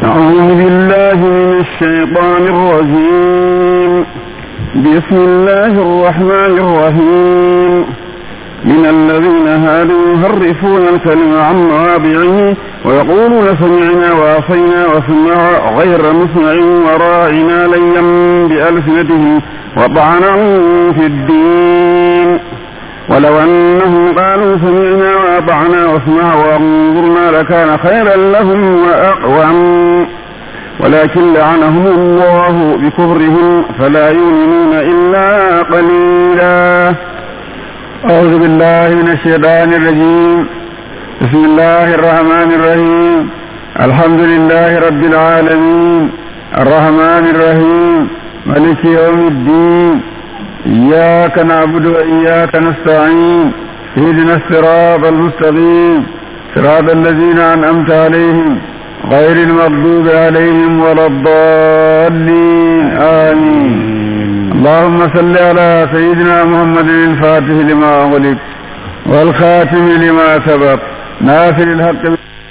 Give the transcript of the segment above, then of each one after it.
أعوذ بالله من الشيطان الرجيم بسم الله الرحمن الرحيم من الذين هادوا يهرفون الكلم عن مواضعه ويقولون سمعنا وعصينا وسمع غير مسمع وراعنا ليا بألسنتهم وطعنا في الدين ولو أنهم قالوا سمعنا وأطعنا واسمع وانظرنا لكان خيرا لهم وأقوم ولكن لعنهم الله بكفرهم فلا يؤمنون إلا قليلا أعوذ بالله من الشيطان الرجيم بسم الله الرحمن الرحيم الحمد لله رب العالمين الرحمن الرحيم ملك يوم الدين إياك نعبد وإياك نستعين اهدنا الصراط المستقيم صراط الذين أنعمت عليهم غير المغضوب عليهم ولا الضالين آمين اللهم صل على سيدنا محمد الفاتح لما أغلق والخاتم لما سبق ناصر الحق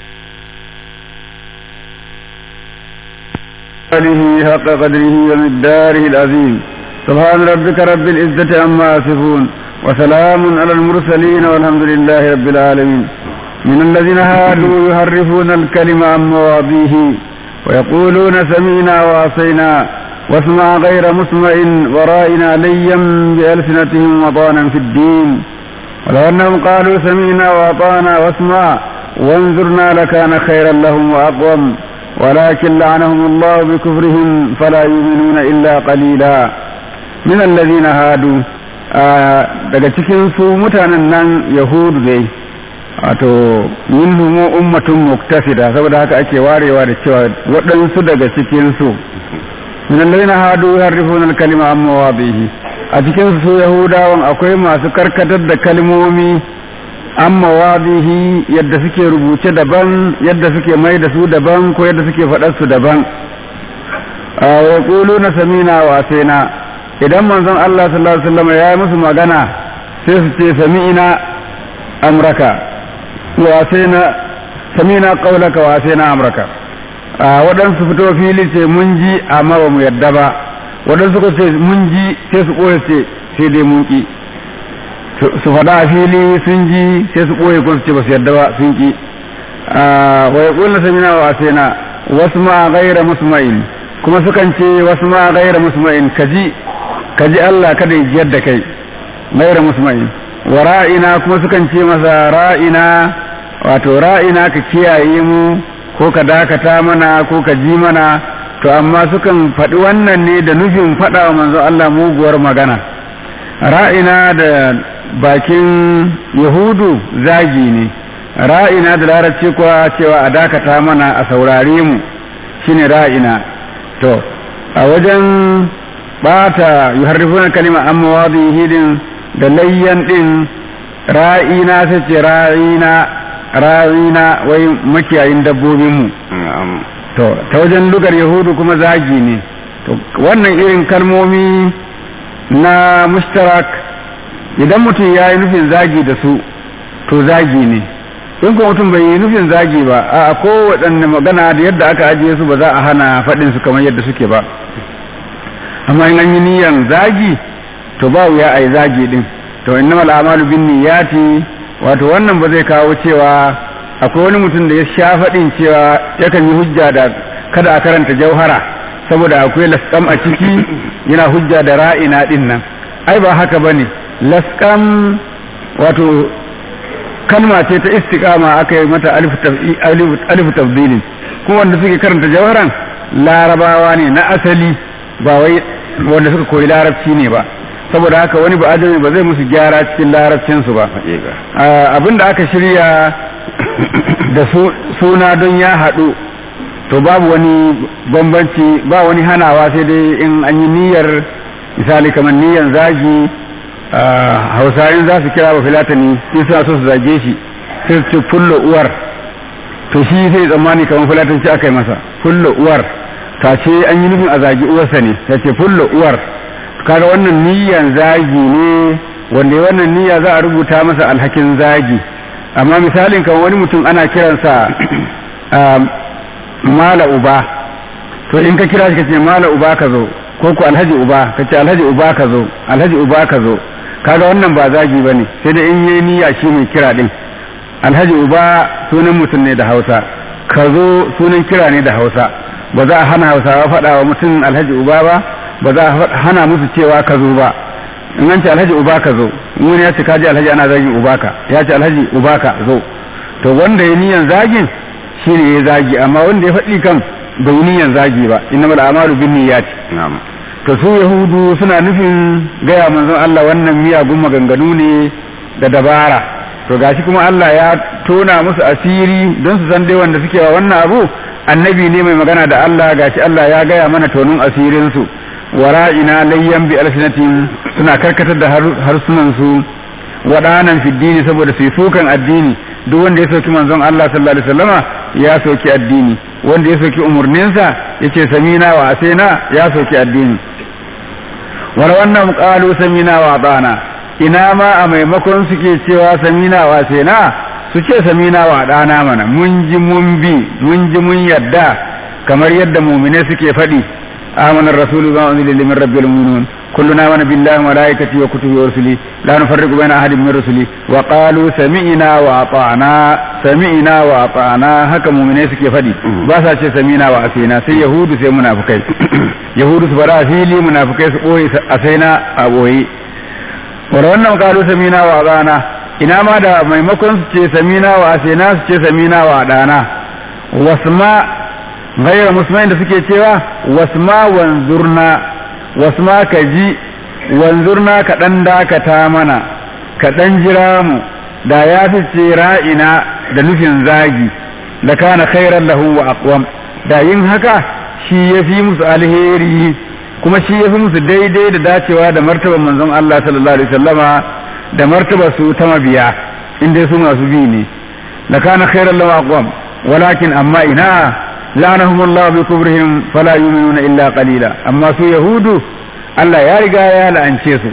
آله حق قدره ومقداره العظيم سبحان ربك رب العزة عما يصفون وسلام على المرسلين والحمد لله رب العالمين من الذين هادوا يحرفون الكلم عن مواضيه ويقولون سمينا وعصينا واسمع غير مسمع ورائنا ليا بألسنتهم وطانا في الدين ولو أنهم قالوا سمينا وأطعنا واسمع وانظرنا لكان خيرا لهم وأقوم ولكن لعنهم الله بكفرهم فلا يؤمنون إلا قليلا من الذين هادوا daga cikin su mutanen nan yahudu dai wato minhum ummatun muktasida saboda haka ake warewa da cewa waɗansu daga cikin su min alladhina hadu yuharrifuna al-kalima an mawadihi a cikin su yahudawan akwai masu karkatar da kalmomi an mawadihi yadda suke rubuce daban yadda suke mai da su daban ko yadda suke faɗar su daban wa na samina wa na idan manzon Allah sallallahu alaihi wasallam ya yi musu magana sai su ce sami'ina amraka wa na samina qaulaka wa na amraka waɗansu fito fili ce mun ji amma ba mu yadda ba waɗansu ko ce mun ji sai su ɓoye ce sai dai mun ki su faɗa a fili sun ji sai su ɓoye ko su ce ba su yadda ba sun ki wa yaqulna samina wa asina wasu ma ghaira musma'in kuma sukan ce wasu ma ghaira musma'in kaji kaji Allah kada ya jiyar da kai ghaira musma'in wa ra'ina kuma sukan ce masa ra'ina wato ra'ina ka kiyaye mu ko ka dakata mana ko ka ji mana to amma sukan faɗi wannan ne da nufin faɗa wa manzo Allah muguwar magana ra'ina da bakin yahudu zagi ne ra'ina da larabci kuwa cewa a dakata mana a saurare mu shine ra'ina to a wajen bata yuharrifuna kalima an mawadihi din da layyan din ra'ina sai ce ra'ina ra'ina wai makiyayin dabbobin mu to ta wajen lugar yahudu kuma zagi ne to wannan irin kalmomi na mushtarak idan mutum ya yi nufin zagi da su to zagi ne in kuma mutum bai yi nufin zagi ba a kowaɗanne magana da yadda aka ajiye su ba za a hana faɗin su kamar yadda suke ba amma in an yi niyan zagi to ba wuya a yi zagi din to innamal a'malu bin niyyati wato wannan ba zai kawo cewa akwai wani mutum da ya sha faɗin cewa yakan yi hujja da kada a karanta jauhara saboda akwai laskam a ciki yana hujja da ra'ina din nan ai ba haka bane laskam wato kalma ce ta istiqama aka yi mata alif tafdilin kuma wanda suke karanta jauharan larabawa ne na asali ba wai wanda suka koyi larabci ne ba saboda haka wani ba ajami ba zai musu gyara cikin larabcinsu ba abin da aka shirya da suna don ya haɗu to babu wani bambanci ba wani hanawa sai dai in an yi niyyar misali kamar niyyar zagi hausayin za su kira ba filatani sai suna so su zage shi sai su ce fullo uwar to shi sai tsammani kamar filatanci aka yi masa fullo uwar ta ce an yi nufin a zagi uwarsa ne ta ce fullo uwar kaga wannan niyyan zagi ne wanda wannan niyya za a rubuta masa alhakin zagi amma misalin kan wani mutum ana kiransa mala uba to in ka kira shi ka ce mala uba ka zo ko ku alhaji uba ka ce alhaji uba ka zo alhaji uba ka zo kaga wannan ba zagi ba ne sai da in yi niyya shi mai kira din alhaji uba sunan mutum ne da hausa ka zo sunan kira ne da hausa ba za a hana hausawa faɗa wa mutum alhaji uba ba ba za a hana musu cewa ka zo ba in an ce alhaji uba ka zo wani ya ce kaji alhaji ana zagin uba ka ya ce alhaji uba ka zo to wanda ya niyan zagin shi ne ya zagi amma wanda ya faɗi kan bai niyan zagi ba innamal a'malu bin niyyat to su yahudu suna nufin gaya manzon Allah wannan miyagun maganganu ne da dabara to gashi kuma Allah ya tona musu asiri don su san dai wanda suke wa wannan abu annabi ne mai magana da Allah gashi Allah ya gaya mana tonin asirin su wara'ina layyan bi alsinatin suna karkatar da harsunan su wadanan fiddini saboda su yi sukan addini duk wanda ya soki manzon Allah sallallahu alaihi wasallama ya soki addini wanda ya soki umurninsa yace samina wa asena ya soki addini wala wannan qalu samina wa atana ina ma a maimakon suke cewa samina wa asena su ce samina wa dana mana mun ji mun bi mun ji mun yadda kamar yadda mu'mine suke faɗi آمن الرسول بما أنزل من رب المؤمنون كلنا آمن بالله وملائكته وكتبه ورسله لا نفرق بين أحد من رسله وقالوا سمعنا وأطعنا سمعنا وأطعنا هكا مؤمنين سكي فدي باسا ce سمعنا وأسينا sai yahudu sai munafikai yahudu su fara fili munafikai su boye asaina a boye wala wannan qalu samina wa ata'na ina ma da maimakon su ce samina wa asina su ce samina wa adana wasma غير مسلمين da suke cewa wasma wanzurna wasma ka ji wanzurna ka dan dakata mana ka dan jira mu da ya fi ce ra'ina da nufin zagi da kana khairan lahu wa aqwam da yin haka shi ya fi musu alheri kuma shi ya fi musu daidai da dacewa da martaban manzon Allah sallallahu alaihi wasallama da martaba su ta mabiya inda su masu bi ne da kana khairan lahu wa aqwam walakin amma ina لعنهم الله بكفرهم فلا يؤمنون إلا قليلا أما سو يهود الله يا رجا يا لأنشيسو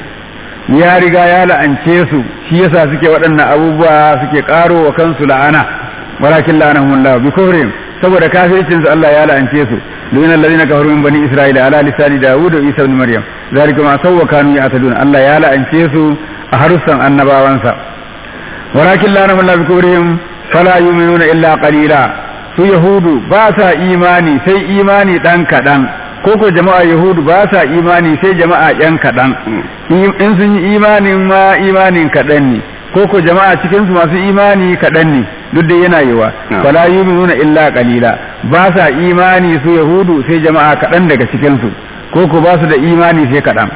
يا رجا يا لأنشيسو شي يسا سكي ودن أبوبوا سكي قارو وكنسو لعنة ولكن لعنهم الله بكفرهم saboda kafircin su Allah ya la'ance su luna allazina kafaru min bani isra'ila ala lisani daud wa isa ibn maryam zalika ma sawwa kanu ya'tadun Allah ya la'ance su a harussan annabawansa walakin la'anahum Allah bi kufrihim fala yu'minuna illa qalila su yahudu ba sa imani sai imani ɗan kaɗan ko ko jama'a yahudu ba sa imani sai jama'a yan kaɗan in sun yi imanin ma imanin kaɗan ne ko ko jama'a cikin su masu imani kaɗan ne duk da yana yiwa fala yu'minuna illa qalila ba sa imani su yahudu sai jama'a kaɗan daga cikin su ko ko ba su da imani sai kaɗan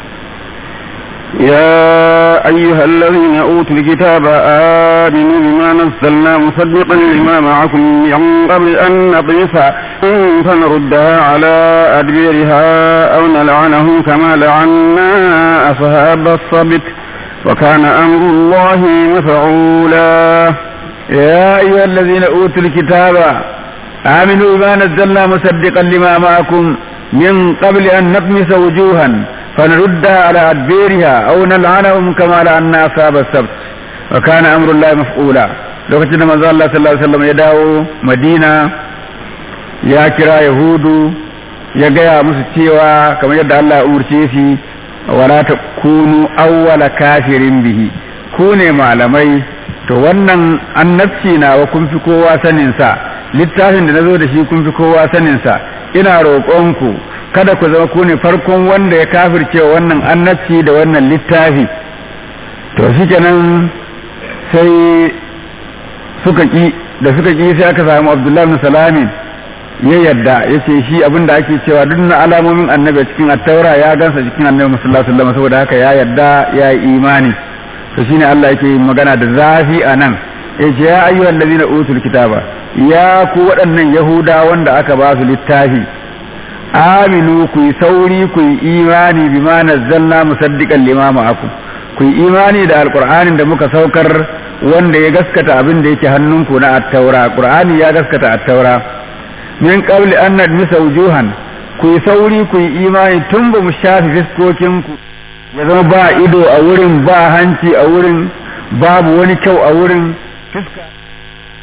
يا أيها الذين أوتوا الكتاب آمنوا بما نزلنا مصدقا لما معكم من قبل أن نطمس فنردها على أدبيرها أو نلعنهم كما لعنا أصحاب الصبت وكان أمر الله مفعولا يا أيها الذين أوتوا الكتاب آمنوا بما نزلنا مصدقا لما معكم من قبل أن نطمس وجوها فنردها على أدبيرها أو نلعنهم كما لعنا أصحاب السبت وكان أمر الله مفعولا lokacin da manzo Allah sallallahu alaihi wasallam ya dawo Madina ya kira Yahudu ya gaya musu cewa kamar yadda Allah ya umurce shi wala takunu awwala kafirin bihi ku ne malamai to wannan annabci nawa kun fi kowa sanin sa littafin da nazo da shi kun fi kowa sanin sa ina roƙonku kada ku zama ku ne farkon wanda ya kafirce wannan annabci da wannan littafi to shikenan sai suka ki da suka ki sai aka samu Abdullahi bin Salamin ya yadda ya ce shi abin da ake cewa duk na alamomin annabi a cikin attaura ya gansa cikin annabi sallallahu alaihi wasallam saboda haka ya yadda ya yi imani to shine Allah yake magana da zafi a nan yace ya ayyuhal ladina utul kitaba ya ku waɗannan yahuda wanda aka ba su littafi aminu ku yi sauri ku yi imani bima nazzalna musaddiqan lima ma'akum ku yi imani da alqur'anin da muka saukar wanda ya gaskata abin da yake hannunku na attaura qur'ani ya gaskata attaura min qabli an nadmisa wujuhan ku yi sauri ku yi imani tun ba mu shafi fiskokinku ya zama ba ido a wurin ba hanci a wurin babu wani kyau a wurin fiska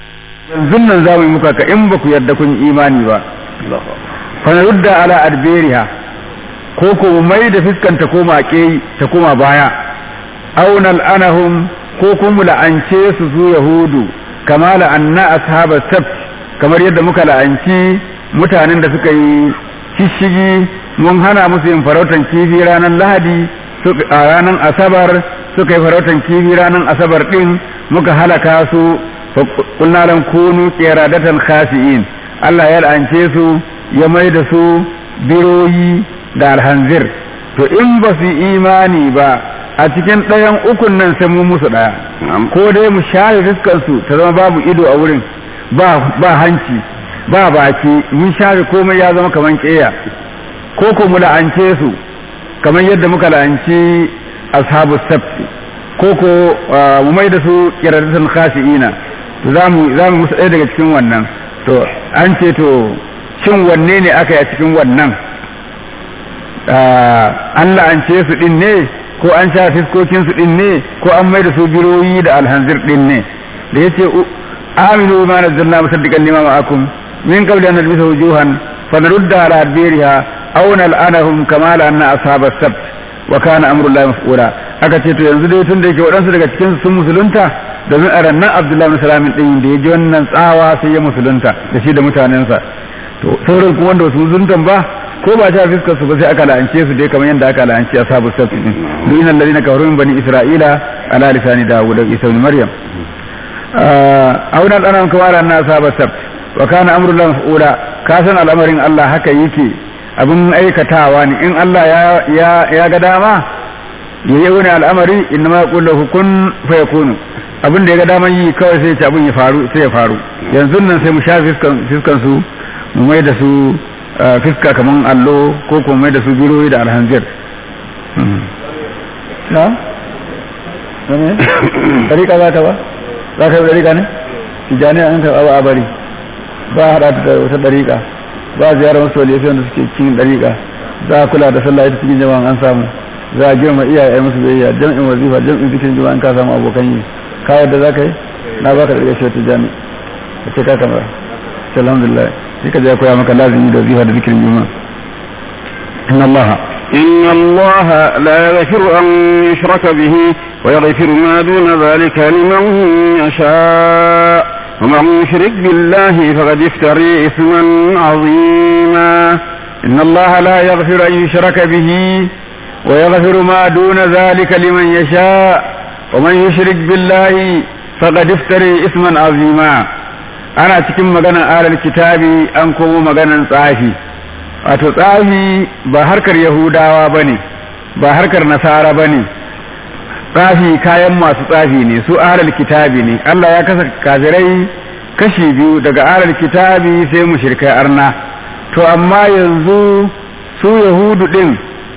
yanzu nan za mu yi muka ka in ba ku yarda kun imani ba fa rudda ala adberiha ko ko mu mai da fiskanta koma ke ta koma baya aw nal'anahum ko kuma la'ance su su yahudu kama la'anna ashabas sabt kamar yadda muka la'anci mutanen da suka yi shishigi mun hana musu yin farautan kifi ranar lahadi a ranar asabar suka yi farautan kifi ranar asabar din muka halaka su kunna lan kunu qiradatan khasi'in Allah ya la'ance su ya mai da su biroyi da alhanzir to in ba su imani ba a cikin ɗayan ukun nan sai mu musu ɗaya ko dai mu share fuskar su ta zama babu ido a wurin ba ba hanci ba baki mun share komai ya zama kaman ƙeya ko ko mu la'ance su kamar yadda muka la'anci ashabu sabti ko ko mu mai da su kiradatan khasi'ina to za mu za mu musu ɗaya daga cikin wannan to an ce to shin wanne ne aka yi a cikin wannan an la'ance su din ne ko an sha fiskokin su din ne ko an mai da su biroyi da alhanzir din ne da yace aminu ma nazzalna musaddiqan lima ma'akum min qabli an nalbisa wujuhan fa narudda ala adbiriha aw nal'anahum kama la'anna ashabas sabt wa kana amrullahi maf'ula aka ce to yanzu dai tun da yake waɗansu daga cikin sun musulunta domin a rannan abdullahi bin salamin ɗin da ya ji wannan tsawa sai ya musulunta da shi da mutanensa to sauran kuma wanda wasu musuluntan ba ko ba ta fiskar su ba sai aka la'ance su dai kamar yadda aka la'ance ashabu sabt din duina alladhina kafaru min bani isra'ila ala lisani dawud da isa ibn maryam auna dana kuma ran na ashabu sabt wa kana amrullahi maf'ula ka san al'amarin Allah haka yake abin aikatawa ne in Allah ya ya ga dama ya yi wani al'amari inna ma kullu kun fa yakunu abin da ya ga daman yi kawai sai ya abin ya faru sai ya faru yanzu nan sai mu sha fiskan fiskan su mu mai da su fiska kaman allo ko kuma mai da su biroyi da alhanzir na? ne? ɗariƙa za ta ba? za ka yi ɗariƙa ne? tijjani an ka abu a bari ba a haɗa da wata ɗariƙa ba a ziyarar wasu waliyafi wanda suke cikin ɗariƙa za a kula da sallah ita cikin jama'an an samu za a girma iyaye musu biyayya jam'in wazifa jam'in zikirin jama'a an ka samu abokan yi ka yadda za ka yi na baka da ɗariƙa shi tijjani ka ce ka kamar alhamdulillah sai ka je koya maka lazimi da zifa da zikirin juma'a inna allaha إن الله لا يغفر أن يشرك به ويغفر ما دون ذلك لمن يشاء ومن يشرك بالله فقد افتري إثما عظيما إن الله لا يغفر أن يشرك به ويغفر ما دون ذلك لمن يشاء ومن يشرك بالله فقد افتري إثما عظيما ana cikin maganar alal kitabi an komo maganar tsafi wato tsafi ba harkar yahudawa ba ne ba harkar nasara ba ne tsafi kayan masu tsafi ne su alal kitabi ne allah ya kasa kafirai kashi biyu daga alal kitabi sai mushrikai arna to amma yanzu su yahudu din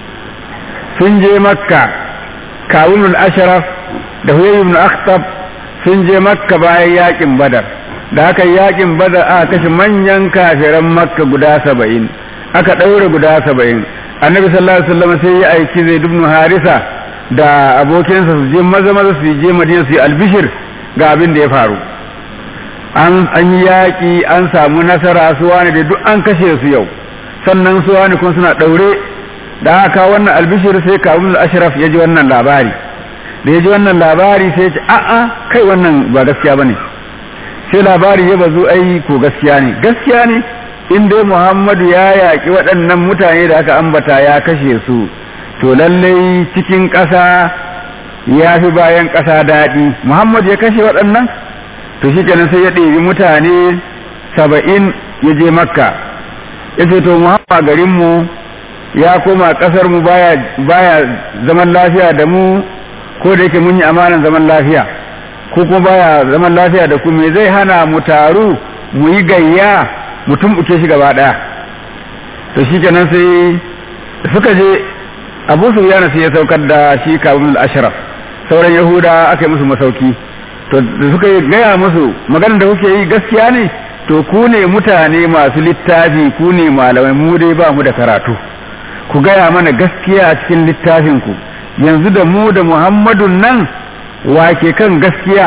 sun je makka kawunul ashraf da huyay ibn akhtab sun je makka bayan yakin badar da aka yakin badar aka kashe manyan kafiran makka guda saba'in aka ɗaure guda saba'in annabi sallallahu alaihi wasallam sai ya aiki zai dubnu harisa da abokinsa su je maza maza su je madina su yi albishir ga abin da ya faru an an yi yaƙi an samu nasara su wani da duk an kashe su yau sannan su wani kuma suna ɗaure da aka wannan albishir sai kawun ashraf ya ji wannan labari da ya ji wannan labari sai ya ce a'a kai wannan ba gaskiya bane sai labari ya bazu ai ko gaskiya ne gaskiya ne in dai muhammadu ya yaƙi waɗannan mutane da aka ambata ya kashe su to lallai cikin ƙasa ya fi bayan ƙasa daɗi muhammadu ya kashe waɗannan to shi kenan sai ya ɗebi mutane saba'in ya je makka ya ce to muhammadu garinmu ya koma ƙasarmu baya, baya zaman lafiya da mu ko da yake mun yi amanan zaman lafiya ko kuma baya zaman lafiya da ku me zai hana mu taru mu yi gayya mu tumbuke shi gaba daya to shi kenan sai suka je Abu Sufyan sai ya saukar da shi Kabul al-Ashraf sauran Yahuda aka yi musu masauki to da suka yi gaya musu maganar da kuke yi gaskiya ne to ku ne mutane masu littafi ku ne malamai mu dai ba mu da karatu ku gaya mana gaskiya a cikin littafin ku yanzu da mu da Muhammadun nan wake kan gaskiya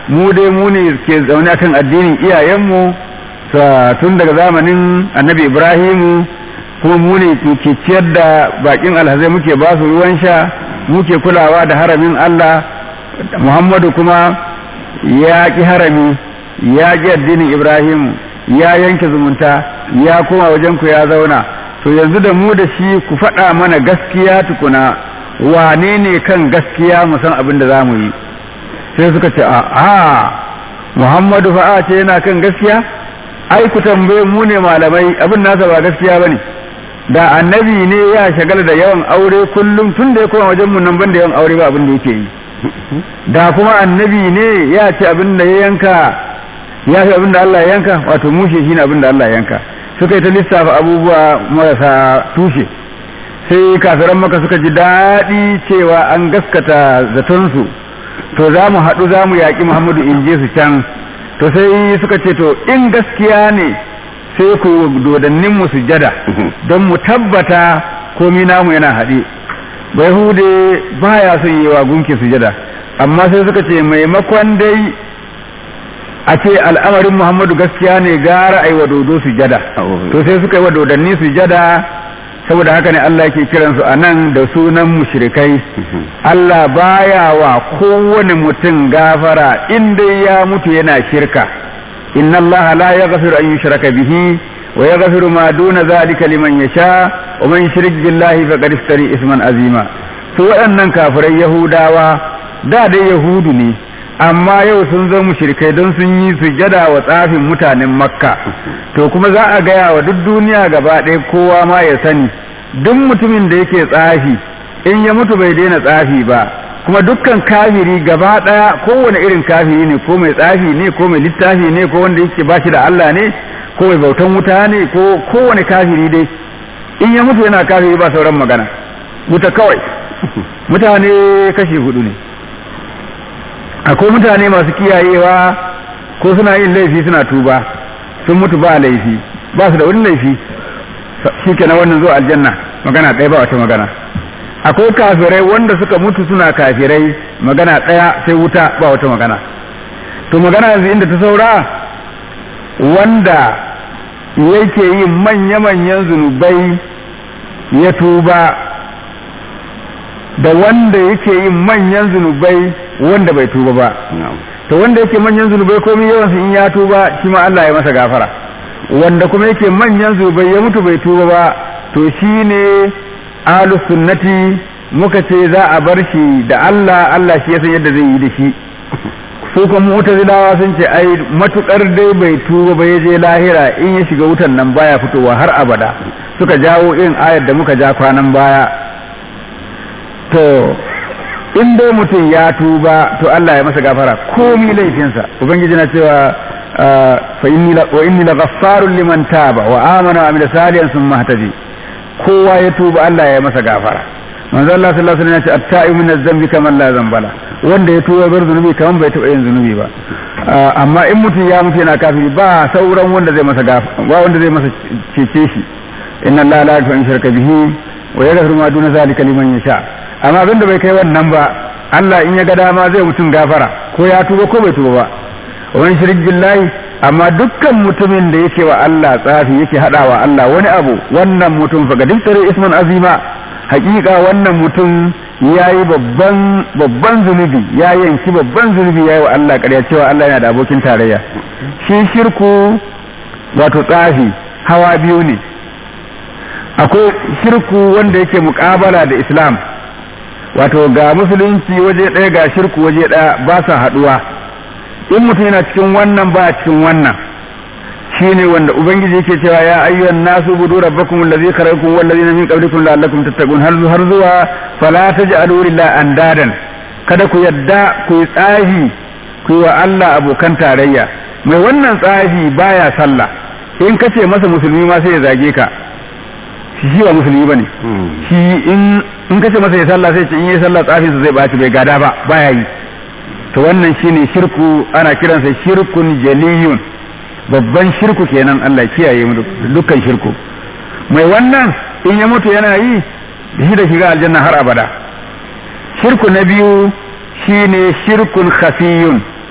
mu dai mu ne ke zaune akan addinin iyayenmu tun daga zamanin annabi ibrahimu kuma mu ne ke ciyar da bakin alhazai muke ba su ruwan sha muke kulawa da haramin Allah Muhammadu kuma ya ki harami ya ki addinin Ibrahimu ya yanke zumunta ya koma wajen ku ya zauna to yanzu da mu da shi ku faɗa mana gaskiya tukuna wane ne kan gaskiya mu san abin da za mu yi sai suka ce a Muhammadu fa'a ce yana kan gaskiya ai ku tambaye mu ne malamai abin nasa ba gaskiya bane da annabi ne ya shagala da yawan aure kullum tun da ya koma wajen mu nan banda yawan aure ba abin da yake yi da kuma annabi ne ya ce abin da ya yanka ya fi abin da Allah ya yanka wato mushe shine abin da Allah ya yanka suka yi ta lissafa abubuwa marasa tushe sai kafiran maka suka ji daɗi cewa an gaskata zatonsu to za mu haɗu za mu yaƙi muhammadu in je su can to sai suka ce to in gaskiya ne sai ku dodannin mu sujada don mu tabbata komi namu yana haɗe bai hude baya son yi wa gunki sujada amma sai suka ce maimakon dai a ce al'amarin muhammadu gaskiya ne gara a yi wa dodo sujada to sai suka yi wa dodanni sujada saboda haka ne Allah ke kiransu a nan da sunan mushrikai Allah baya wa kowane mutum gafara inda ya mutu yana shirka inna Allah la yaghfiru an yushraka bihi wa yaghfiru ma duna zalika liman yasha wa man yushrik billahi faqad iftari isman azima su waɗannan kafirai yahudawa da dai yahudu ne amma yau sun zo mushrikai don sun yi sujada wa tsafin mutanen makka to kuma za a gaya wa duk duniya gaba ɗaya kowa ma ya sani duk mutumin da yake tsafi in ya mutu bai daina tsafi ba kuma dukkan kafiri gaba ɗaya kowane irin kafiri ne ko mai tsafi ne ko mai littafi ne ko wanda yake bashi da Allah ne ko mai bautan wuta ne ko kowane kafiri dai in ya mutu yana kafiri ba sauran magana wuta kawai mutane kashi hudu ne akwai mutane masu kiyayewa ko suna yin laifi suna tuba sun mutu ba laifi ba su da wani laifi shi ke na wannan zuwa aljanna magana ɗaya ba wata magana akwai kafirai wanda suka mutu suna kafirai magana ɗaya sai wuta ba wata magana to magana yanzu inda ta saura wanda yake yin manya-manyan zunubai ya tuba da wanda yake yin manyan zunubai wanda bai tuba ba to wanda yake manyan zunubai komai yawan su in ya tuba shi ma Allah ya masa gafara wanda kuma yake manyan zunubai ya mutu bai tuba ba to shine ahlus sunnati muka ce za a bar shi da Allah Allah shi ya san yadda zai yi da shi su kuma mu'tazilawa sun ce ai matukar dai bai tuba ba ya je lahira in ya shiga wutan nan baya fitowa har abada suka jawo irin ayar da muka ja kwanan baya to in dai mutum ya tuba to Allah ya masa gafara komi laifinsa ubangiji na cewa fa inni la wa inni laghaffarun liman taba wa amana wa amila salihan thumma ihtadi kowa ya tuba Allah ya masa gafara manzo Allah sallallahu alaihi wasallam ya ce at-ta'ibu min adh-dhanbi kaman la dhanbala wanda ya tuba bar zunubi kaman bai taba yin zunubi ba amma in mutum ya mutu yana kafiri ba sauran wanda zai masa gafara ba wanda zai masa cece shi inna Allah la yaghfiru an shirka bihi wa yaghfiru ma duna zalika liman yasha amma abin da bai kai wannan ba Allah in ya ga dama zai mutum gafara ko ya tuba ko bai tuba ba wani shirik billahi amma dukkan mutumin da yake wa Allah tsafi yake hadawa Allah wani abu wannan mutum fa ga diktare isman azima hakika wannan mutum yayi babban babban zunubi ya yanki babban zunubi yayi wa Allah ƙarya cewa Allah yana da abokin tarayya shi shirku wato tsafi hawa biyu ne akwai shirku wanda yake muƙabala da islam wato ga musulunci waje ɗaya ga shirku waje ɗaya ba sa haɗuwa in mutum yana cikin wannan ba cikin wannan shine wanda ubangiji yake cewa ya ayyuhan nasu budu rabbakum allazi khalaqakum wal ladina min qablikum la'allakum tattaqun har har zuwa fala taj'alu lillahi andadan kada ku yadda ku yi tsafi ku yi wa Allah abokan tarayya mai wannan tsafi baya sallah in kace masa musulmi ma sai ya zage ka shi ba musulmi bane shi in in kace masa ya sallah sai ce in yi sallah tsafin sa zai baci bai gada ba baya yi to wannan shine shirku ana kiransa shirkun jaliyun babban shirku kenan Allah kiyaye mu dukkan shirku mai wannan in ya mutu yana yi shi da shiga aljanna har abada shirku na biyu shine shirkun khafiyun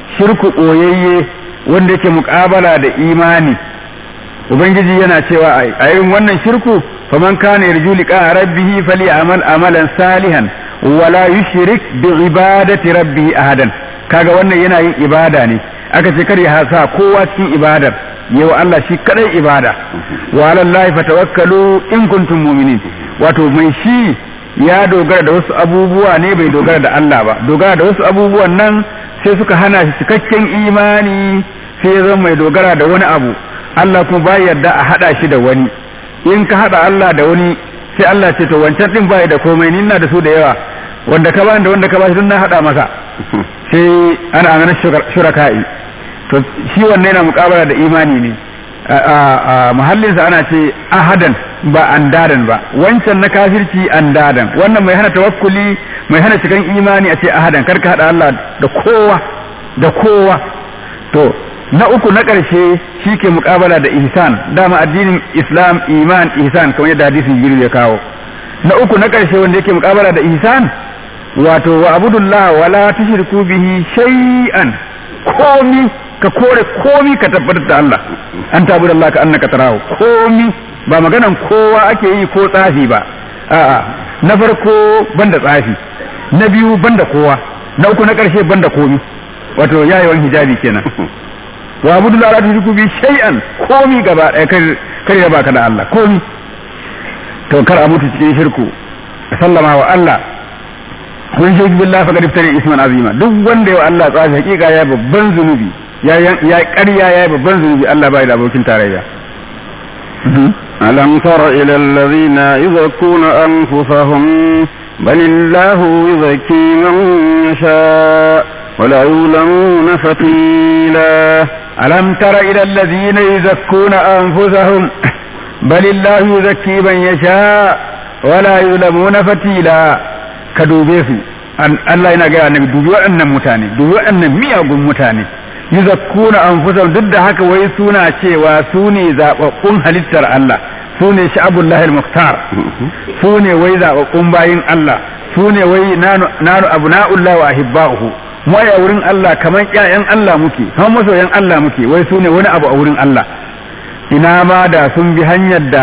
shirku ɓoyayye wanda yake muƙabala da imani ubangiji yana cewa a irin wannan shirku faman kana yarju liqa rabbih falyamal amalan salihan wala yushrik bi ibadati rabbih ahadan kaga wannan yana yin ibada ne aka ce kar ya hasa kowa cikin ibadar yau Allah shi kadai ibada wa alallahi fatawakkalu in kuntum mu'minin wato mai shi ya dogara da wasu abubuwa ne bai dogara da Allah ba dogara da wasu abubuwan nan sai suka hana shi cikakken imani sai ya zama mai dogara da wani abu Allah kuma ba yarda a hada shi da wani in ka hada Allah da wani sai Allah ce to wancan din bai da komai ni ina da su da yawa wanda ka bani da wanda ka bashi duk na hada masa sai ana ganin shuraka'i to shi wannan yana mukabala da imani ne a muhallinsa ana ce ahadan ba andadan ba wancan na kafirci andadan wannan mai hana tawakkuli mai hana cikan imani a ce ahadan karka hada Allah da kowa da kowa to na uku na ƙarshe shi ke mukabala da ihsan dama addinin islam iman ihsan kamar yadda hadisin jibril ya kawo na uku na ƙarshe wanda yake mukabala da ihsan wato wa abudullah wala tushriku bihi shay'an komi ka kore komi ka tabbatar da Allah an tabu da Allah ka annaka tarahu komi ba maganan kowa ake yi ko tsafi ba a'a na farko banda tsafi na biyu banda kowa na uku na karshe banda komi wato yayewan hijabi kenan wa abudu la tushriku bi shay'an komi gaba ɗaya kar kar ya baka da Allah komi to kar a mutu cikin shirku sallama wa Allah kun shi billahi fa iftari isman azima duk wanda ya Allah tsafi hakika ya babban zunubi ya ya ƙarya ya babban zunubi Allah bai da abokin tarayya ألم تر إلى الذين يزكون أنفسهم بل الله يزكي من يشاء ولا يظلمون فتيلا ألم تر إلى الذين يزكون أنفسهم بل الله يزكي من يشاء ولا يظلمون فتيلا كدوبيسو Allah yana gaya annabi dubi waɗannan mutane dubi waɗannan miyagun mutane yuzakkuna anfusahum duk da haka wai suna cewa su ne zababbun halittar Allah su ne sha'abullahi al-muqtar su ne wai zababbun bayin Allah su ne wai nanu nanu abna'ullah wa ahibba'uhu mu a wurin Allah kaman ƴaƴan Allah muke kaman masoyan Allah muke wai su ne wani abu a wurin Allah ina ma da sun bi hanyar da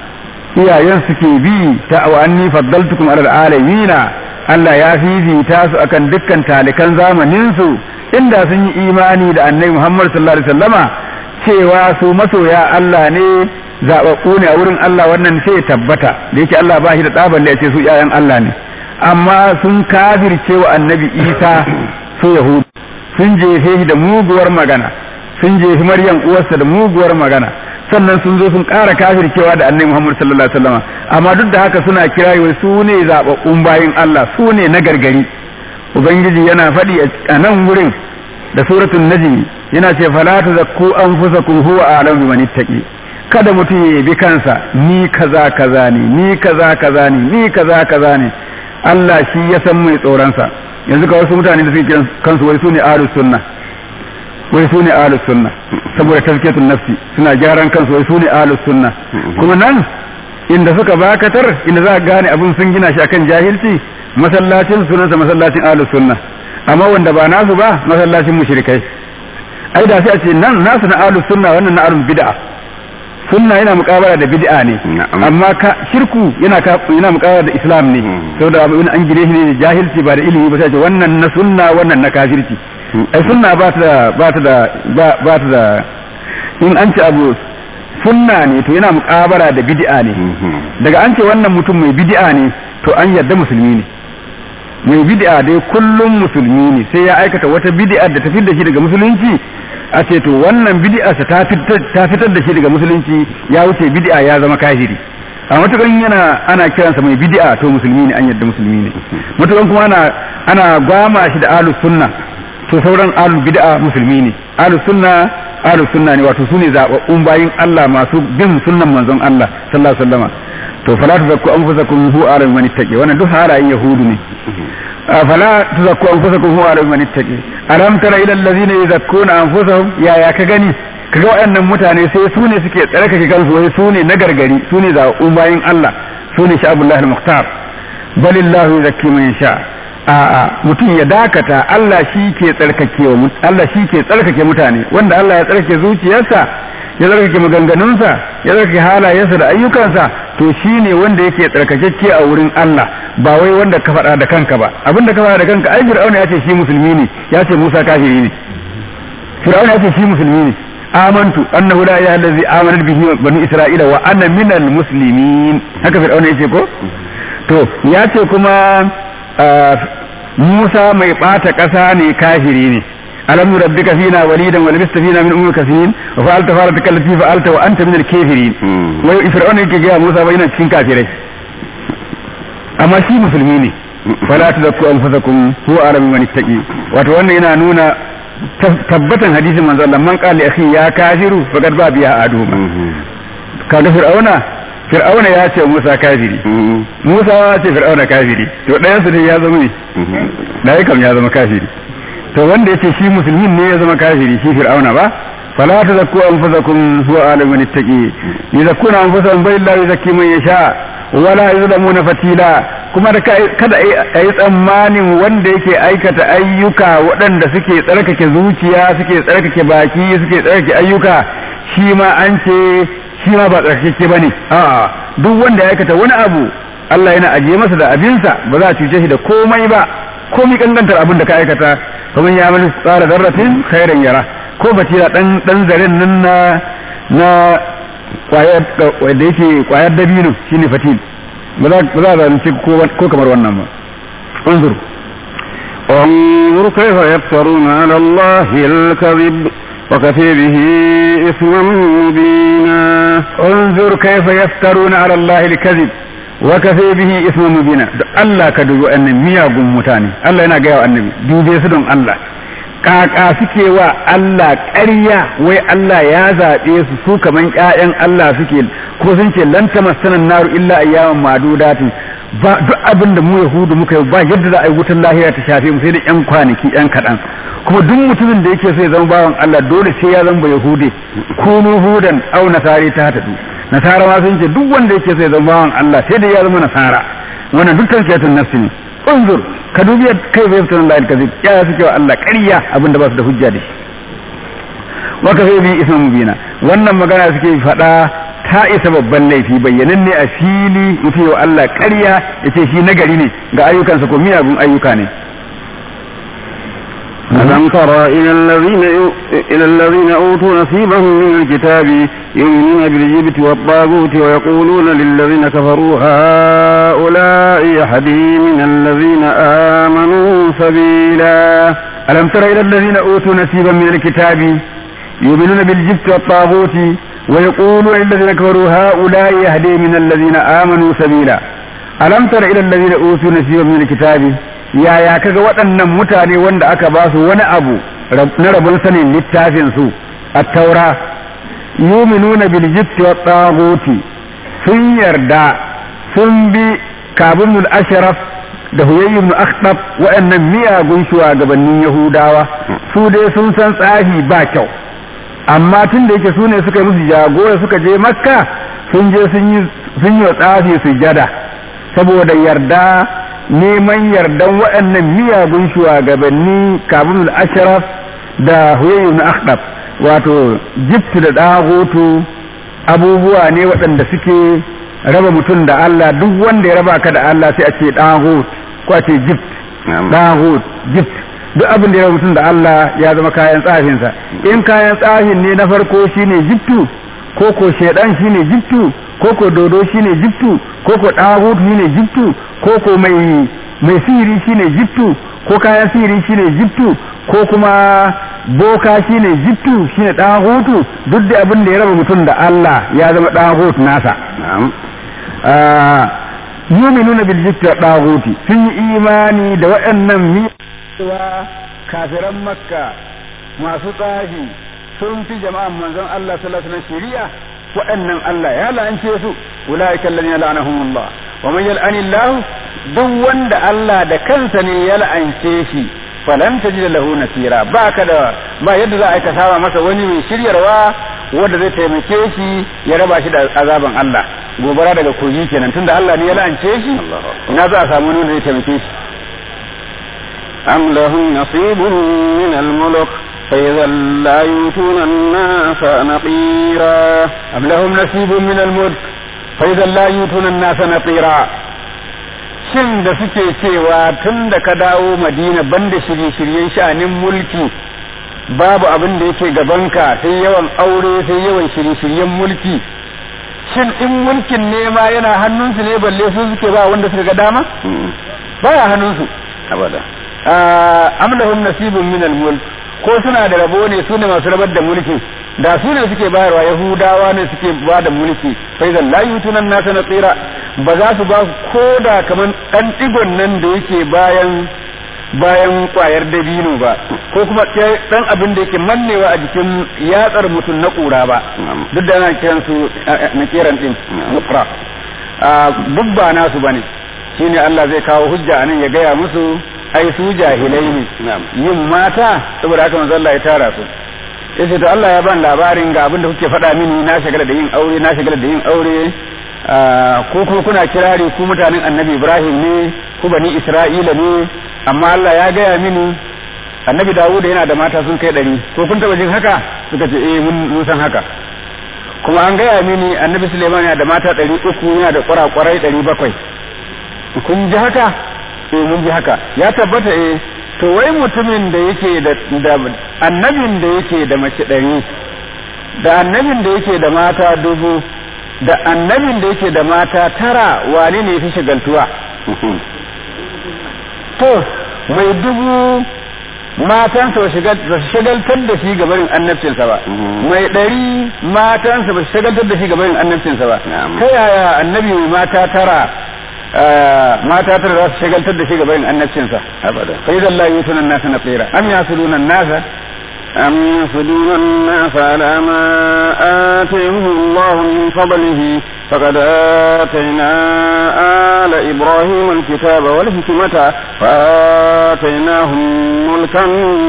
iyayen suke bi ta wa anni faddaltukum alal alamina Allah ya fifita su akan dukkan talikan zamanin su inda sun yi imani da annabi Muhammad sallallahu alaihi wasallama cewa su masoya Allah ne zababbu ne a wurin Allah wannan sai tabbata da yake Allah ba shi da tsaban da ya ce su ƴaƴan Allah ne amma sun kafirce wa annabi Isa su Yahudu sun jefe shi da muguwar magana sun jefi Maryam uwarsa da muguwar magana sannan sun zo sun ƙara kafircewa da annabi Muhammad sallallahu alaihi wasallama amma duk da haka suna kira wai su ne zababbun bayin Allah su ne na gargari ubangiji yana faɗi a nan wurin da suratul najm yana ce fala tuzakku anfusakum huwa a'lamu biman ittaqi kada mutum ya bi kansa ni kaza kaza ne ni kaza kaza ne ni kaza kaza ne Allah shi ya san mai tsoronsa yanzu ka wasu mutane da suke kiran kansu wai su ne ahlus sunna wai su ne ahlus sunna saboda tazkiyatun nafsi suna gyaran kansu wai su ne ahlus sunna kuma nan inda suka bakatar inda za ka gane abin sun gina shi akan jahilci masallacin sunansa masallacin ahlus sunna amma wanda ba nasu ba masallacin mushrikai ai da sai a ce nan nasu na ahlus sunna wannan na ahlul bid'a sunna yana muqabala da bid'a ne amma ka shirku yana ka yana muqabala da islam ne saboda abin an gire shi ne jahilci ba da ilimi ba sai ce wannan na sunna wannan na kafirci ai sunna ba ta da ba ta da ba ta da in an ce abu sunna ne to yana muqabala da bid'a ne daga an ce wannan mutum mai bid'a ne to an yarda musulmi ne mai bid'a dai kullum musulmi ne sai ya aikata wata bid'a da ta fitar da shi daga musulunci a ce to wannan bid'a ta fitar da shi daga musulunci ya wuce bid'a ya zama kafiri a matukan yana ana kiransa mai bid'a to musulmi ne an yadda musulmi ne matukan kuma ana ana gwama shi da ahlus sunna to sauran ahlul bid'a musulmi ne ahlus sunna ahlus sunna ne wato sune zababbun bayin Allah masu bin sunnan manzon Allah sallallahu alaihi wasallam to fala tuzakku anfusakum hu alim man ittaqi wannan duk halayen yahudu ne fala tuzakku anfusakum hu alim man ittaqi alam tara ila allazina yuzakkuna anfusahum ya ya ka gani kaga waɗannan mutane sai su ne suke tsarkake kansu wai su ne na gargari su ne zaɓaɓɓun bayin Allah su ne sha'abullahi al-muhtar balillahu yuzakki man yasha a'a mutum ya dakata Allah shi ke tsarkake Allah shi ke tsarkake mutane wanda Allah ya tsarkake zuciyarsa ya tsarkake maganganunsa ya tsarkake halayensa da ayyukansa to shi ne wanda yake tsarkakecce a wurin Allah ba wai wanda ka faɗa da kanka ba abin da ka faɗa da kanka ai Fir'auna ya ce shi musulmi ne ya ce Musa kafiri ne Fir'auna ya ce shi musulmi ne amantu annahu la ilaha allazi amanat bihi bani isra'ila wa ana minal muslimin haka Fir'auna yace ko to ya ce kuma Musa mai ɓata ƙasa ne kafiri ne alam rabbika fina walidan wa labista fina min umrika sinin wa fa'alta fa'alta allati fa'alta wa anta min al-kafirin wai fir'auna yake ga Musa bai yana cikin kafirai amma shi musulmi ne fala tadakku anfusakum huwa alam man ittaqi wato wannan yana nuna tabbatan hadisin manzo Allah man qala akhi ya kafiru faqad ba biya aduma kaga fir'auna fir'auna ya ce Musa kafiri Musa ya ce fir'auna kafiri to ɗayan su ne ya zama ne ɗaya kam ya zama kafiri to wanda yace shi musulmin ne ya zama kafiri shi fir'auna ba fala tazakku anfusakum huwa alamu man ittaqi yuzakkuna anfusahum bal la yuzakki man yasha wala yuzlamuna fatila kuma da kada a yi tsammanin wanda yake aikata ayyuka waɗanda suke tsarkake zuciya suke tsarkake baki suke tsarkake ayyuka shi ma an ce shi ma ba tsarkake ba ne a'a duk wanda ya aikata wani abu Allah yana ajiye masa da abinsa ba za a cuce shi da komai ba komai kankantar abin da ka aikata kamar ya mani tsara zarratin khairan yara ko ba da dan dan zaren nan na na kwayar da yake kwayar dabino shine fatil ba za ba za a zalunci ko kamar wannan ba انظر انظر كيف يفترون على الله الكذب وكفي به إثما مبينا انظر كيف يفترون على الله الكذب وكفي به إثما مبينا الله كدو أن مياغم متاني الله ينا قيا النبي دوبي سدون الله kaka suke wa Allah ƙarya wai Allah ya zaɓe su su kaman ƴaƴan Allah suke ko sun ce lan tamassana naru illa ayyaman madudatin ba duk abin da mu yahudu muka yi ba yadda za a yi wutar lahira ta shafe mu sai da ƴan kwanaki ƴan kaɗan kuma duk mutumin da yake so ya zama bawan Allah dole sai ya zama yahude kunu hudan au nasari ta tadu nasara ma sun ce duk wanda yake so ya zama bawan Allah sai da ya zama nasara wannan dukkan siyatun nafsi ne unzur ka dubi kai bai fitan Allah kazib ya suke wa Allah ƙarya abin da ba su da hujja da shi wa ka bi isman mubina wannan magana suke faɗa ta isa babban laifi bayyananne a fili mutum wa Allah ƙarya ya ce shi nagari ne ga ayyukansa ko miyagun ayyuka ne ألم تر إلى الذين إلى الذين أوتوا نصيبهم من الكتاب يؤمنون بالجبت والطاغوت ويقولون للذين كفروا هؤلاء يهدي من الذين آمنوا سبيلا ألم تر إلى الذين أوتوا نصيبا من الكتاب يؤمنون بالجبت والطاغوت ويقولون للذين كفروا هؤلاء يهدي من الذين آمنوا سبيلا ألم تر إلى الذين أوتوا نصيبا من الكتاب yaya kaga waɗannan mutane wanda aka ba su wani abu na rabon sanin littafin su a taura yuminuna bil jibti wa taghuti sun yarda sun bi kabun ashraf da huyayy ibn akhtab waɗannan miyagun shugabannin yahudawa su dai sun san tsafi ba kyau amma tun da yake su ne suka yi musu jagora suka je makka sun je sun yi wa tsafi sujada saboda yarda neman yardan waɗannan miyagun shugabanni kabin ashraf da huyayu na akhdab wato jiftu da ɗagoto abubuwa ne waɗanda suke raba mutum da Allah duk wanda ya raba ka da Allah sai a ce ɗagot ko a ce jift ɗagot jift duk abin da ya raba mutum da Allah ya zama kayan tsafinsa in kayan tsafin ne na farko shine jiftu ko ko shaidan shine jiftu ko ko dodo shine jiftu ko ko ɗagut shine jiftu ko ko mai mai sihiri shine jiftu ko kayan sihiri shine jiftu ko kuma boka shine jiftu shine ɗagutu duk da abin da ya raba mutum da Allah ya zama ɗagut nasa yuminuna bil jifti ɗaguti sun yi imani da waɗannan miyawa kafiran makka masu tsafi sun fi jama'an manzon Allah sallallahu alaihi wasallam shari'a waɗannan Allah ya la'ance su ulaika alladhina la'anahumullah wa man yal'ani Allah duk wanda Allah da kansa ne ya la'ance shi falan tajid lahu nasira ba ka da ba yadda za a ka saba masa wani mai shiryarwa wanda zai taimake shi ya raba shi da azaban Allah gobara daga kogi kenan tunda Allah ne ya la'ance shi ina za a samu wani wanda zai taimake shi أم لهم نصيب من الملك فإذا لا يؤتون الناس نقيرا أم لهم نصيب من الملك فإذا لا يؤتون الناس نقيرا shin da suke cewa tun da ka dawo madina banda shirye-shiryen sha'anin mulki babu abin da yake gabanka sai yawan aure sai yawan shirye-shiryen mulki shin in mulkin nema yana hannunsu ne balle su suke ba wanda suka ga dama baya hannunsu abada am lahum nasibun min al-mulk ko suna da rabo ne su ne masu rabar da mulki da su ne suke bayarwa yahudawa ne suke ba da mulki sai zan la yutunan nasa na tsira ba za su ba ko da kaman dan digon nan da yake bayan bayan kwayar dabino ba ko kuma dan abin da yake mannewa a jikin yatsar mutum na kura ba duk da ana kiran su na kiran din nufra duk ba nasu bane shine Allah zai kawo hujja anan ya gaya musu ai su jahilai ne yin mata saboda haka manzo Allah ya tara su yace to Allah ya ban labarin ga abin da kuke faɗa mini na shagala da yin aure na shagala da yin aure ko kuma kuna kirari ku mutanen Annabi Ibrahim ne ku bani Isra'ila ne amma Allah ya gaya mini Annabi Dawud yana da mata sun kai ɗari ko kun taɓa jin haka suka ce eh mun san haka kuma an gaya mini Annabi Suleiman yana da mata ɗari uku yana da kwarakwarai ɗari bakwai kun ji haka eh mun ji haka ya tabbata eh to wai mutumin da yake da annabin da yake da mace ɗari da annabin da yake da mata dubu da annabin da yake da mata tara wane ne fi shagaltuwa to mai dubu matansa ba shagaltar da shi gabarin annabcinsa ba mai ɗari matansa ba shagaltar da shi gabarin annabcinsa ba ta yaya annabi mai mata tara mata tara za su shagaltar da shi gabarin annabcinsa abada fa idan la yutuna an-nasa naqira am yasuduna an-nasa أم يصدون الناس على ما آتيهم الله من فضله فقد آتينا آل إبراهيم الكتاب والحكمة وآتيناهم ملكا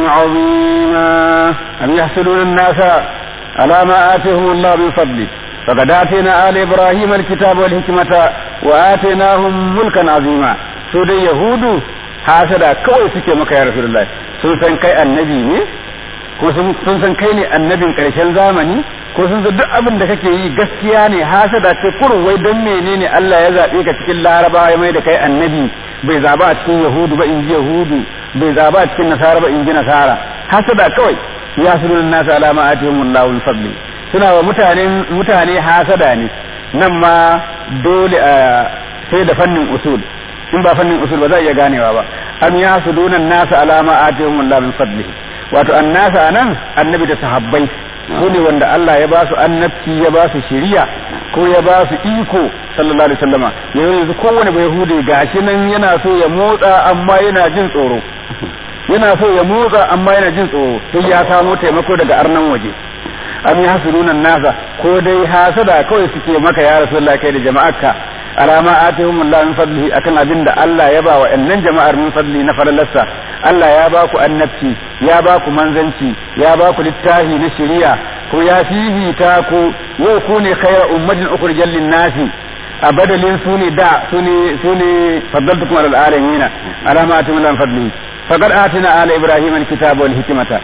عظيما أم يحسدون الناس على ما آتيهم الله من فضله فقد آتينا آل إبراهيم الكتاب والحكمة وآتيناهم ملكا عظيما سودة يهود hasada kawai suke maka ya Rasulullah sun san kai annabi ne ko sun san kai ne annabin karshen zamani ko sun san duk abin da kake yi gaskiya ne hasada ce kurun wai don menene Allah ya zabe ka cikin Larabawa ya mai da kai annabi bai zaba a cikin Yahudu ba in ji Yahudu bai zaba a cikin Nasara ba in ji Nasara hasada kawai ya sunan nasu alama atihumullahu min fadli suna wa mutane mutane hasada ne nan ma dole a sai da fannin usul in ba fannin usul ba za a iya ganewa ba am ya sudunan nasu alama atihumullahu min fadlihi wato annasa anan annabi da sahabbai su ne wanda Allah ya ba su annabci ya ba su shiriya ko ya ba su iko sallallahu alaihi wasallama yanzu kowane bai hude gashi nan yana so ya motsa amma yana jin tsoro yana so ya motsa amma yana jin tsoro sai ya samo taimako daga arnan waje am yahsuduna nasa ko dai hasada kawai suke maka ya rasulullah kai da jama'arka alama atihum Allah min fadlihi akan abin da Allah ya ba wa annan jama'ar min fadli na falalarsa Allah ya ba ku annabci ya ba ku manzanci ya ba ku littafi na shari'a ko ya fifita ku yau ku ne khayra ummatin ukhrijal lin nasi a badalin su ne da su ne su ne faddaltukum alal alamin alama atihum Allah min fadlihi faqad atina ala ibrahim alkitaba wal hikmata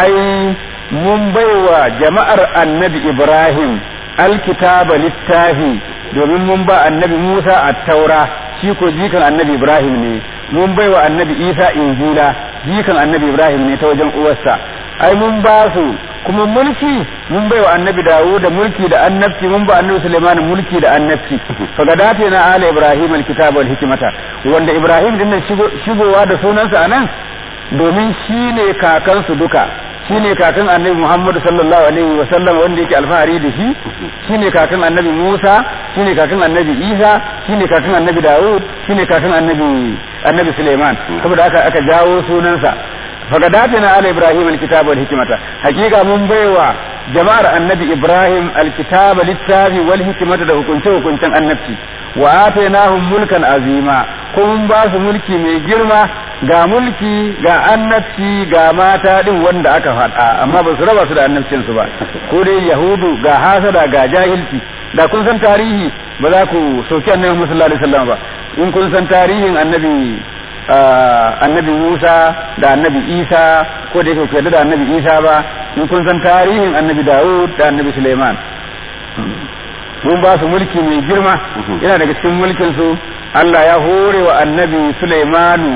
ai mun baiwa jama'ar annabi ibrahim alkitaba littafi domin mun ba annabi Musa a taura shi ko jikan annabi Ibrahim ne mun bai wa annabi Isa injila jikan annabi Ibrahim ne ta wajen uwarsa ai mun ba su kuma mulki mun bai wa annabi Dawud da mulki da annabci mun ba annabi Sulaiman mulki da annabci fa gadate na ala Ibrahim alkitaba wal hikmata wanda Ibrahim din shigowa da sunansa anan domin shine kakansu duka shine kakan annabi Muhammad sallallahu alaihi wa sallam wanda yake alfahari da shi shine kakan annabi Musa shine kakan annabi Isa shine kakan annabi Dawud shine kakan annabi annabi Suleiman saboda haka aka jawo sunansa faqadatina ala ibrahim alkitaba wal hikmata hakika mun baiwa jama'ar annabi ibrahim alkitaba littafi wal hikmata da hukunce hukuncen annabci wa atainahum mulkan azima ko mun ba su mulki mai girma ga mulki ga annabci ga mata din wanda aka faɗa amma ba su raba su da annabcin su ba ko dai yahudu ga hasada ga jahilci da kun san tarihi ba za ku sauki annabi sallallahu alaihi wasallam ba in kun san tarihin annabi annabi Musa da annabi Isa ko da yake ku yarda da annabi Isa ba in kun san tarihin annabi Dawud da annabi Suleiman mun ba su mulki mai girma yana daga cikin mulkin su Allah ya hore wa annabi Suleimanu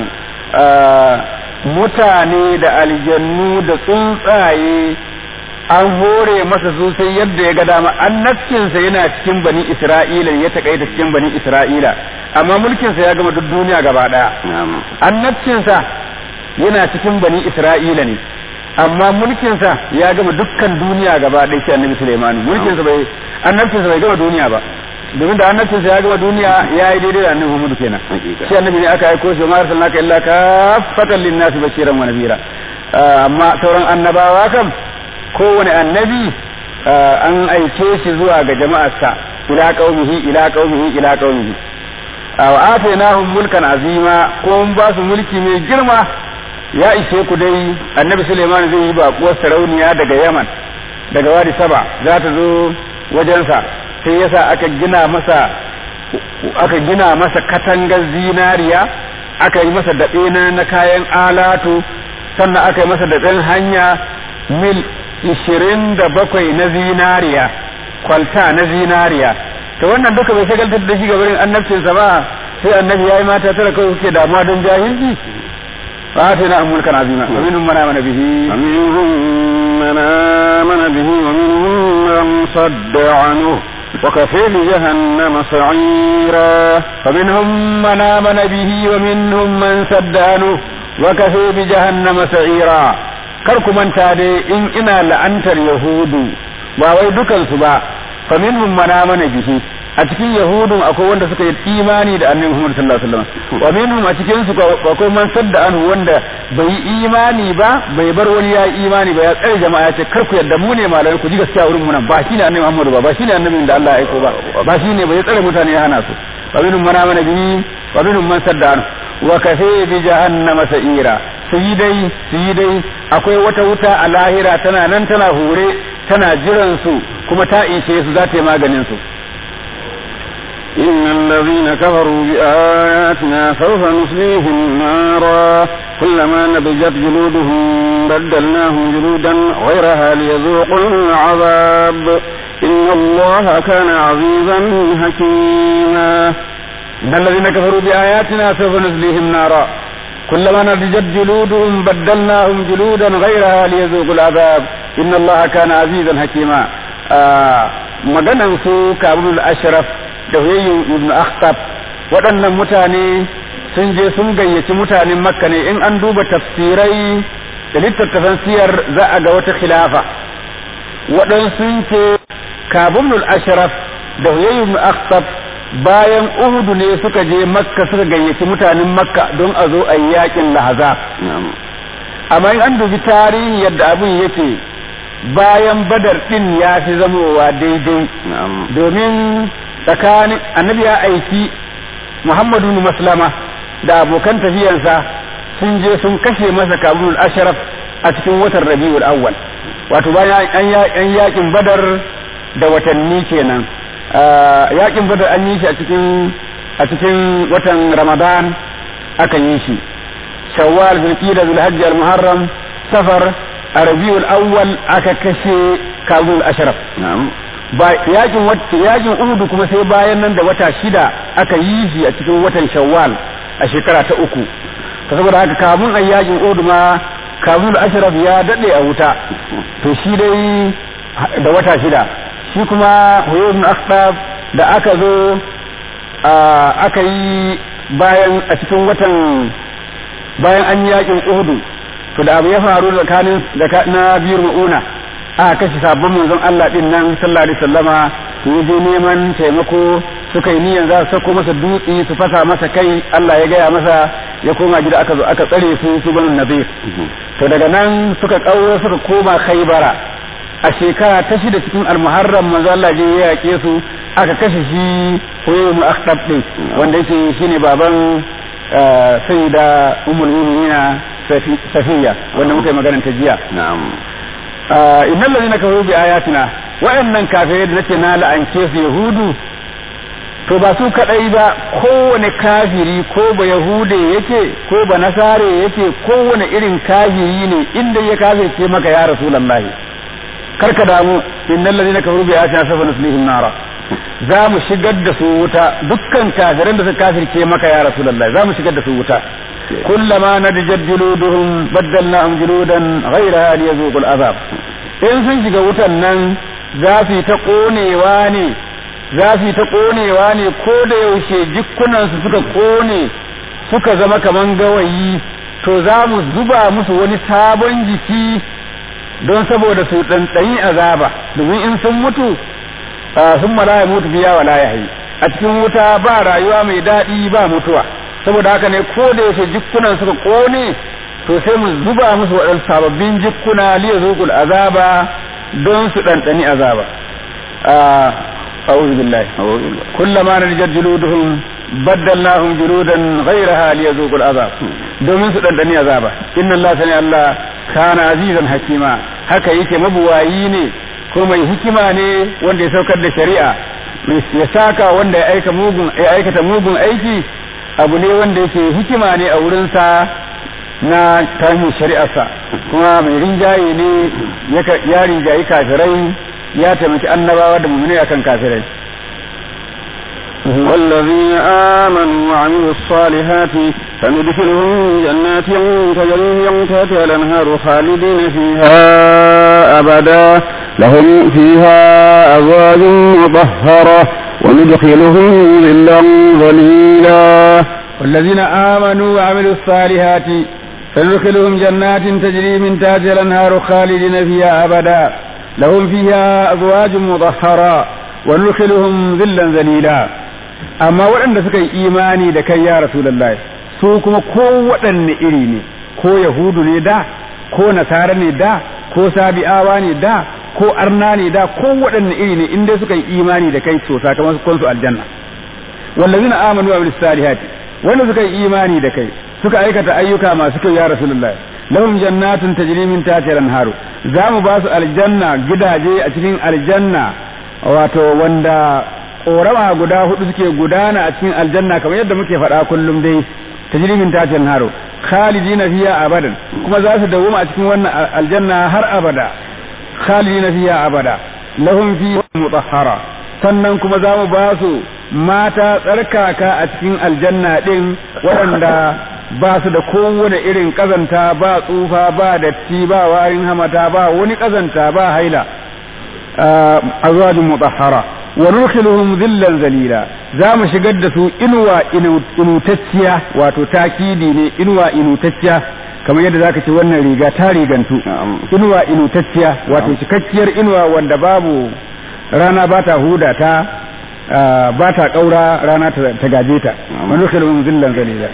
mutane da aljannu da tsuntsaye an hore masa su sai yadda ya ga dama annabcinsa yana cikin bani Isra'ila ya takaita cikin bani Isra'ila amma mulkinsa ya gama duk duniya gaba daya annabcinsa yana cikin bani Isra'ila ne amma mulkinsa ya gama dukkan duniya gaba ɗaya shi annabi Sulaiman mulkinsa bai annabcinsa bai gama duniya ba domin da annabcinsa ya gama duniya ya yi daidai da annabi Muhammad kenan shi annabi ne aka aiko shi ma arsalnaka illa kaffatan lin-nasi bashiran wa nadhira amma sauran annabawa kam kowane annabi an aike shi zuwa ga jama'arsa ila qaumihi ila qaumihi ila qaumihi wa atainahum mulkan azima ko mun ba su mulki mai girma ya ishe ku dai annabi Suleiman zai yi baƙuwar sarauniya daga Yaman daga wadi saba za ta zo wajensa sai yasa aka gina masa aka gina masa katangar zinariya aka yi masa daɓe na kayan alatu sannan aka yi masa daɓen hanya mil ishirin da bakwai na zinariya kwalta na zinariya to wannan duka bai shagaltar da shi gabarin annabcinsa ba sai annabi ya yi mata tara kawai suke damuwa don jahilci فآتينا ملكا عظيما ومنهم من آمن به ومنهم من آمن به ومنهم من صد عنه وكفى بجهنم سعيرا فمنهم من آمن به ومنهم من صد عنه وكفى بجهنم سعيرا karku manta dai in ina la'antar yahudu ba wai dukansu ba faminhum man amana bihi a cikin yahudun akwai wanda suka yi imani da annabi Muhammad sallallahu alaihi wasallam wa minhum a cikin su akwai man sadda anhu wanda bai yi imani ba bai bar wani ya yi imani ba ya tsare jama'a ya ce kar ku yadda mu ne malamai ku ji gaskiya wurin mu nan ba shine annabi Muhammad ba ba shine annabin da Allah ya aiko ba ba shine bai tsare mutane ya hana su wa minhum man amana bihi wa minhum man sadda anhu wa kafe bi jahannama sa'ira su yi dai su yi dai akwai wata wuta a lahira tana nan tana hure tana jiran su kuma ta ishe su za ta yi maganin su إن الذين كفروا بآياتنا سوف نصليهم نارا كلما نضجت جلودهم بدلناهم جلودا غيرها ليذوقوا العذاب إن الله كان عزيزا حكيما إن الذين كفروا بآياتنا سوف نصليهم نارا كلما نضجت جلودهم بدلناهم جلودا غيرها ليذوقوا العذاب إن الله كان عزيزا حكيما آه مغنى سوء كابل الأشرف da huyayyu ibn akhtab waɗannan mutane sun je sun gayyaci mutanen makka ne in an duba tafsirai da littattafan siyar za a ga wata khilafa waɗansu ce kabulul ashraf da huyayyu ibn akhtab bayan uhudu ne suka je makka suka gayyaci mutanen makka don a zo a yi yakin lahaza amma in an dubi tarihi yadda abin yake bayan badar din ya fi zamowa daidai domin tsakanin annabi ya aiki muhammadu maslama da abokan tafiyansa sun je sun kashe masa kabulul ashraf a cikin watan rabiul awwal wato bayan an yakin badar da watanni kenan yakin badar an yi shi a cikin a cikin watan ramadan aka yi shi shawwal zulqa'da zulhajj al-muharram safar a rabiul awwal aka kashe kabulul ashraf ba yakin yakin uhudu kuma sai bayan nan da wata shida aka yi shi a cikin watan shawwal a shekara ta uku ta saboda haka kamun a yakin uhudu ma kamun ashraf ya dade a wuta to shi dai da wata shida shi kuma huyun akhtab da aka zo aka yi bayan a cikin watan bayan an yi yakin uhudu to da abu ya faru tsakanin na biyar ma'una aka kashe sabon manzon Allah din nan sallallahu alaihi wasallama su je neman taimako suka yi niyyar za su sako masa dutse su fasa masa kai Allah ya gaya masa ya koma gida aka zo aka tsare su su banu nazir to daga nan suka kauro suka koma khaybara a shekara ta shida cikin almuharram manzo Allah je ya yake su aka kashe shi Huyaymu Akhtab din wanda yake shine baban sayyida ummul mu'minina Safiya wanda muka yi magana ta jiya na'am innal ladina kafaru bi ayatina wa'annan kafirai da nace na la'ance su yahudu to ba su kadai ba kowane kafiri ko ba yahude yake ko ba nasare yake kowane irin kafiri ne inda ya kafirce maka ya rasulullahi karka damu innal ladina kafaru bi ayatina safa nuslihim nara za mu shigar da su wuta dukkan kafiran da suka kafirce maka ya rasulullahi za mu shigar da su wuta kullama nadjat juluduhum baddalnahum juludan ghayraha liyazuqul azab in sun shiga wutan nan za su yi ta konewa ne za su yi ta konewa ne ko da yaushe jikkunansu suka kone suka zama kaman gawayi to za mu zuba musu wani sabon jiki don saboda su ɗanɗani azaba domin in sun mutu sun mala ya mutu biya wala ya hayi a cikin wuta ba rayuwa mai daɗi ba mutuwa saboda haka ne ko da yaushe jikkunan suka kone to sai mu zuba musu waɗansu sababbin jikkuna liya zuƙul azaba don su ɗanɗani azaba أعوذ بالله كلما نرجت جلودهم بدلناهم جلودا غيرها ليذوقوا العذاب domin su ɗanɗani azaba inna Allah sani Allah kana azizan hakima haka yake mabuwayi ne ko mai hikima ne wanda ya saukar da shari'a ya saka wanda ya aika mugun ya aikata mugun aiki abu ne wanda yake hikima ne a wurinsa na tarihin shari'arsa kuma mai rinjaye ne ya rinjayi kafirai ya taimaki annabawa da mummune akan kafirai والذين آمنوا وعملوا الصالحات سندخلهم جنات تجري من تحتها الأنهار خالدين فيها أبدا لهم فيها أزواج مطهرة وندخلهم ظلا ظليلا والذين آمنوا وعملوا الصالحات سندخلهم جنات تجري من تحتها الأنهار خالدين فيها أبدا لهم فيها أزواج مطهرة وندخلهم ظلا ذليلا amma waɗanda suka yi imani da kai ya Rasulullah su kuma ko waɗanne iri ne ko yahudu ne da ko nasara ne da ko sabi'awa ne da ko arna ne da ko waɗanne iri ne inda suka yi imani da kai to sakamakon su aljanna wallazina amanu wa salihati wanda suka yi imani da kai suka aikata ayyuka masu kyau ya Rasulullah lahum jannatun tajri min tahtiha al-anharu za mu ba su aljanna gidaje a cikin aljanna wato wanda korama guda hudu suke gudana a cikin aljanna kamar yadda muke faɗa kullum dai tajri min tahtiha al-anharu khalidina fiha abadan kuma za su dawoma a cikin wannan aljanna har abada khalidina fiha abada lahum fi mutahhara sannan kuma za mu ba su mata tsarkaka a cikin aljanna din waɗanda ba su da kowane irin kazanta ba tsufa ba datti ba warin hamata ba wani kazanta ba haila azwajin mutahhara wa nurkhiluhum dhillan zalila za mu shigar da su inuwa inutacciya wato takidi ne inuwa inutacciya kamar yadda zaka ce wannan riga ta rigantu inuwa inutacciya wato cikakkiyar inuwa wanda babu rana ba ta huda ta ba ta kaura rana ta gaje ta wa nurkhiluhum dhillan zalila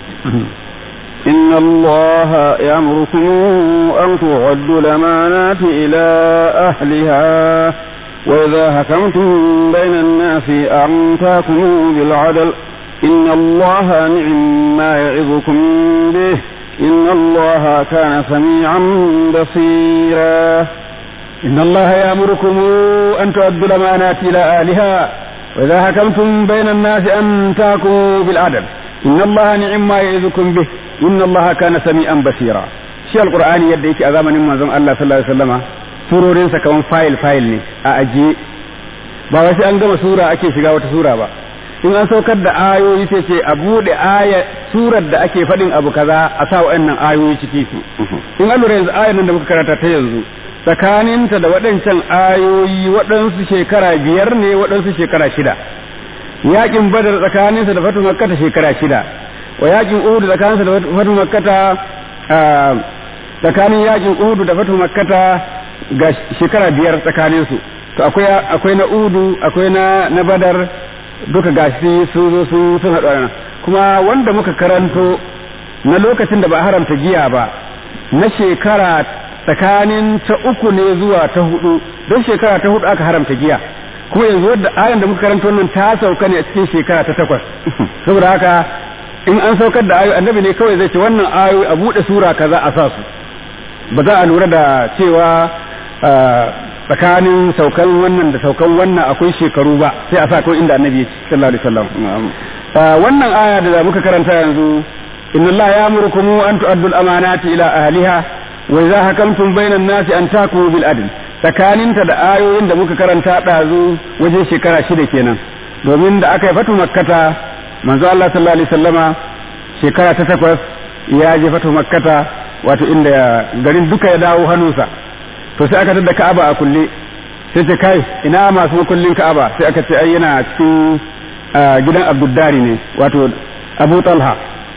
إن الله يأمركم أن تعدوا الأمانات إلى أهلها وإذا حكمتم بين الناس أن تحكموا بالعدل إن الله نعم ما يعظكم به إن الله كان سميعا بصيرا إن الله يأمركم أن تؤدوا الأمانات إلى أهلها وإذا حكمتم بين الناس أن تحكموا بالعدل إن الله نعم ما يعظكم به إن الله كان سميعا بصيرا shi alqur'ani yadda yake a zamanin manzon Allah sallallahu alaihi wasallama surorin sa kaman file file ne a ajiye ba wai sai an gama sura ake shiga wata sura ba in an saukar da ayoyi sai ce a bude aya surar da ake faɗin abu kaza a sa wa'annan ayoyi ciki in an lura yanzu ayan nan da muka karanta ta yanzu tsakaninta da waɗancan ayoyi waɗansu shekara biyar ne waɗansu shekara shida yakin badar tsakaninsa da fatu makkata shekara shida wa yakin uhudu tsakaninsa da fatu makkata tsakanin yakin uhudu da fatu makkata ga shekara biyar tsakanin su to akwai akwai na uhudu akwai na na badar duka gashi sun zo sun sun haɗu kuma wanda muka karanto na lokacin da ba haramta giya ba na shekara tsakanin ta uku ne zuwa ta hudu don shekara ta hudu aka haramta giya kuma yanzu wadda ayan da muka karanta wannan ta sauka ne a cikin shekara ta takwas saboda haka in an saukar da ayoyi annabi ne kawai zai ce wannan ayoyi a buɗe sura kaza a sa su ba za a lura da cewa tsakanin saukan wannan da saukan wannan akwai shekaru ba sai a sa ko inda annabi ya ce sallallahu alaihi wasallam wannan aya da muka karanta yanzu inna Allah ya amurkum an tu'addu al-amanati ila ahliha wa idza hakamtum bayna an-nasi an takumu bil adl tsakaninta da ayoyin da muka karanta ɗazu waje shekara shida kenan domin da aka yi fatu makkata manzo Allah sallallahu alaihi wasallama shekara ta takwas ya je fatu makkata wato inda garin duka ya dawo hannunsa to sai aka tada Ka'aba a kulle sai ce kai ina masu makullin Ka'aba sai aka ce ai yana cikin gidan Abdullahi ne wato Abu Talha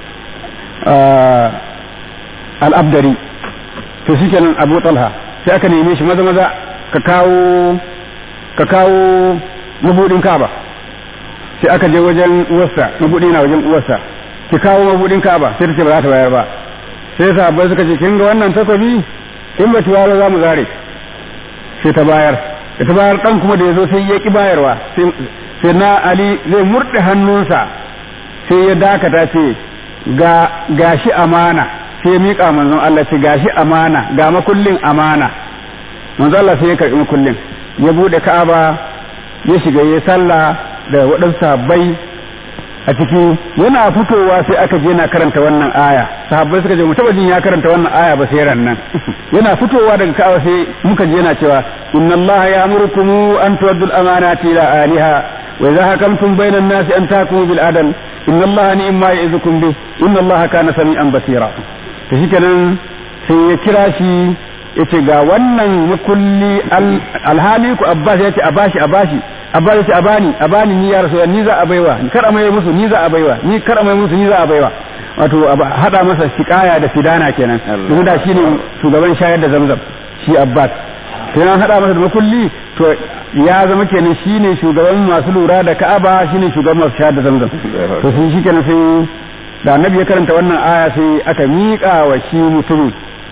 al-Abdari to shikenan Abu Talha sai aka neme shi maza maza ka kawo ka kawo mabudin Ka'aba sai aka je wajen uwarsa mabudi na wajen uwarsa ki kawo mabudin Ka'aba sai ta ce ba za ta bayar ba sai sahabbai suka ce kin ga wannan takobi in ba tuwa za mu zare sai ta bayar da ta bayar dan kuma da yazo sai ya ki bayarwa sai na Ali zai murde hannunsa sai ya dakata ce ga gashi amana sai ya miƙa manzon Allah ce gashi amana ga makullin amana manzon Allah sai ya karɓi makullin ya bude Ka'aba ya shiga ya sallah da waɗansu sahabbai a ciki yana fitowa sai aka je na karanta wannan aya sahabbai suka je mu taba jin ya karanta wannan aya ba sai ran nan yana fitowa daga Ka'aba sai muka je yana cewa inna Allah ya'murukum an tu'addu al-amanati ila ahliha wa idha hakamtum bayna an-nasi an tahkumu bil adl inna Allah ni'ma ya'izukum bih inna Allah kana sami'an basira to shikenan sai ya kira shi yace ga wannan makulli alhali ku Abbas yace a bashi a bashi Abbas yace a bani a bani ni ya rasu ni za a baiwa ni kar a mai musu ni za a baiwa ni kar a mai musu ni za a baiwa wato hada masa shikaya da fidana kenan domin da shine shugaban shayar da zamzam shi Abbas sai an hada masa da makulli to ya zama kenan shine shugaban masu lura da Ka'aba shine shugaban masu shayar da zamzam to sai shi kenan sai da annabi ya karanta wannan aya sai aka miƙa wa shi mutumin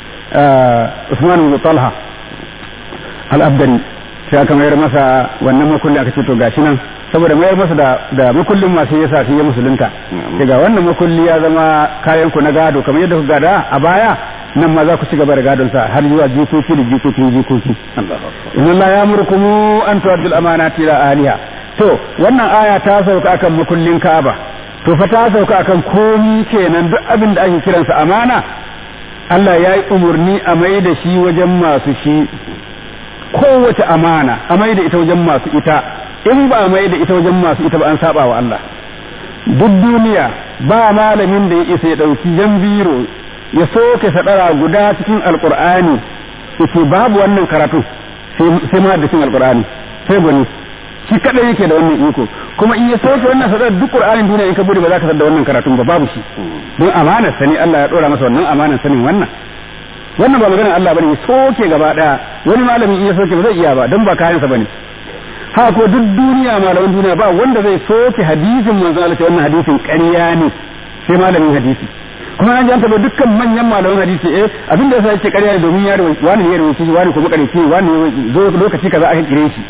Usman bin Talha al-Abdari sai aka mayar masa wannan makulli aka ce to gashi nan saboda mayar masa da da makullin masu yasa sai ya musulunta daga wannan makulli ya zama kayan ku na gado kamar yadda ku gada a baya nan ma za ku ci gaba da gadon sa har zuwa jikoki da jikokin jikoki inna Allah ya murkumu an tu'addu al-amanati ila ahliha to wannan aya ta sauka akan makullin Ka'aba to fa ta sauka akan komi kenan duk abin da ake kiransa amana Allah ya yi umarni a mai da shi wajen masu shi kowace amana a mai da ita wajen masu ita in ba a mai da ita wajen masu ita ba an saba wa Allah duk duniya ba malamin da ya isa ya ɗauki jan biro ya soke sadara guda cikin alkur'ani yace babu wannan karatu sai ma da cikin alkur'ani sai bani shi kadai yake da wannan iko kuma in ya soke wannan sadar duk qur'anin duniya in ka bude ba za ka san da wannan karatun ba babu shi don amanar sani Allah ya dora masa wannan amanar sanin wannan wannan ba maganar Allah bane ya soke gaba daya wani malamin in ya soke ba zai iya ba don ba kayan sa bane haka ko duk duniya malaman duniya ba wanda zai soke hadisin manzo Allah wannan hadisin ƙarya ne sai malamin hadisi kuma an janta ba dukkan manyan malaman hadisi eh abin da yasa yake ƙarya ne domin ya rawaita wani ya rawaita wani kuma ƙarfi wani zo lokaci kaza aka kire shi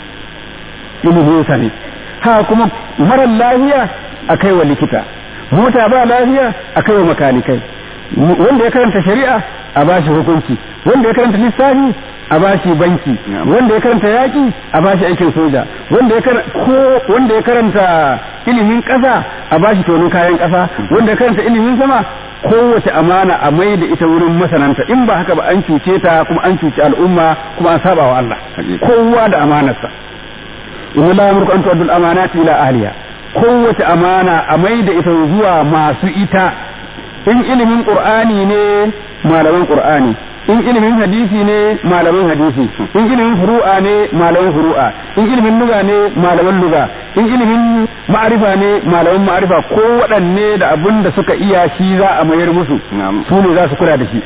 ilimin sa ne ha kuma marar lafiya a kai wa likita mota ba lafiya a kai wa makanikai wanda ya karanta shari'a a bashi hukunci wanda ya karanta lissafi a bashi banki wanda ya karanta yaƙi a bashi aikin soja wanda ya ko wanda ya karanta ilimin ƙasa a bashi tonon kayan ƙasa wanda ya karanta ilimin sama kowace amana a mai da ita wurin masananta in ba haka ba an cuce ta kuma an cuci al'umma kuma an saba wa Allah kowa da amanarsa inna la yamruku an tu'addu al-amanati ila ahliha kowace amana a mai da ita zuwa masu ita in ilimin qur'ani ne malaman qur'ani in ilimin hadisi ne malaman hadisi in ilimin furu'a ne malaman furu'a in ilimin luga ne malaman luga in ilimin ma'arifa ne malaman ma'arifa ko waɗanne da abin da suka iya shi za a mayar musu su ne za su kula da shi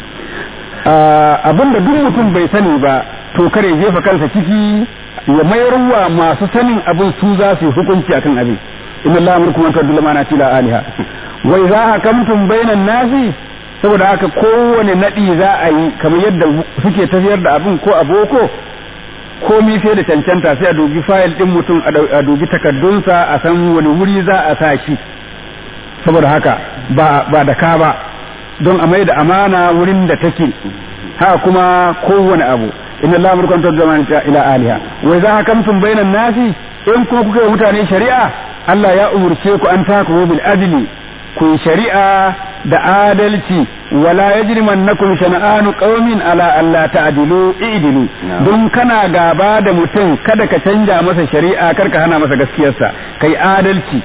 abin da duk mutum bai sani ba to kare jefa kansa ciki ya mayar wa masu sanin abin su za su yi hukunci akan abin inna Allah amurkum an tu'addu al-amanati ila aliha wa idza hakamtum bainan nasi saboda haka kowane nadi za a yi kamar yadda suke tafiyar da abin ko a boko komi sai da cancanta sai a dubi fayil din mutum a dubi takaddunsa a san wani wuri za a sa shi saboda haka ba ba da ka ba don a mai da amana wurin da take haka kuma kowane abu inna allaha amrukum tadzaman ila aliha wa idza hakamtum bainan nasi in kuma kuka yi mutane shari'a Allah ya umurce ku an taku bil adli ku shari'a da adalci wala yajrimannakum shana'anu qaumin ala alla ta'dilu i'dilu don kana gaba da mutum kada ka canja masa shari'a kar ka hana masa gaskiyarsa kai adalci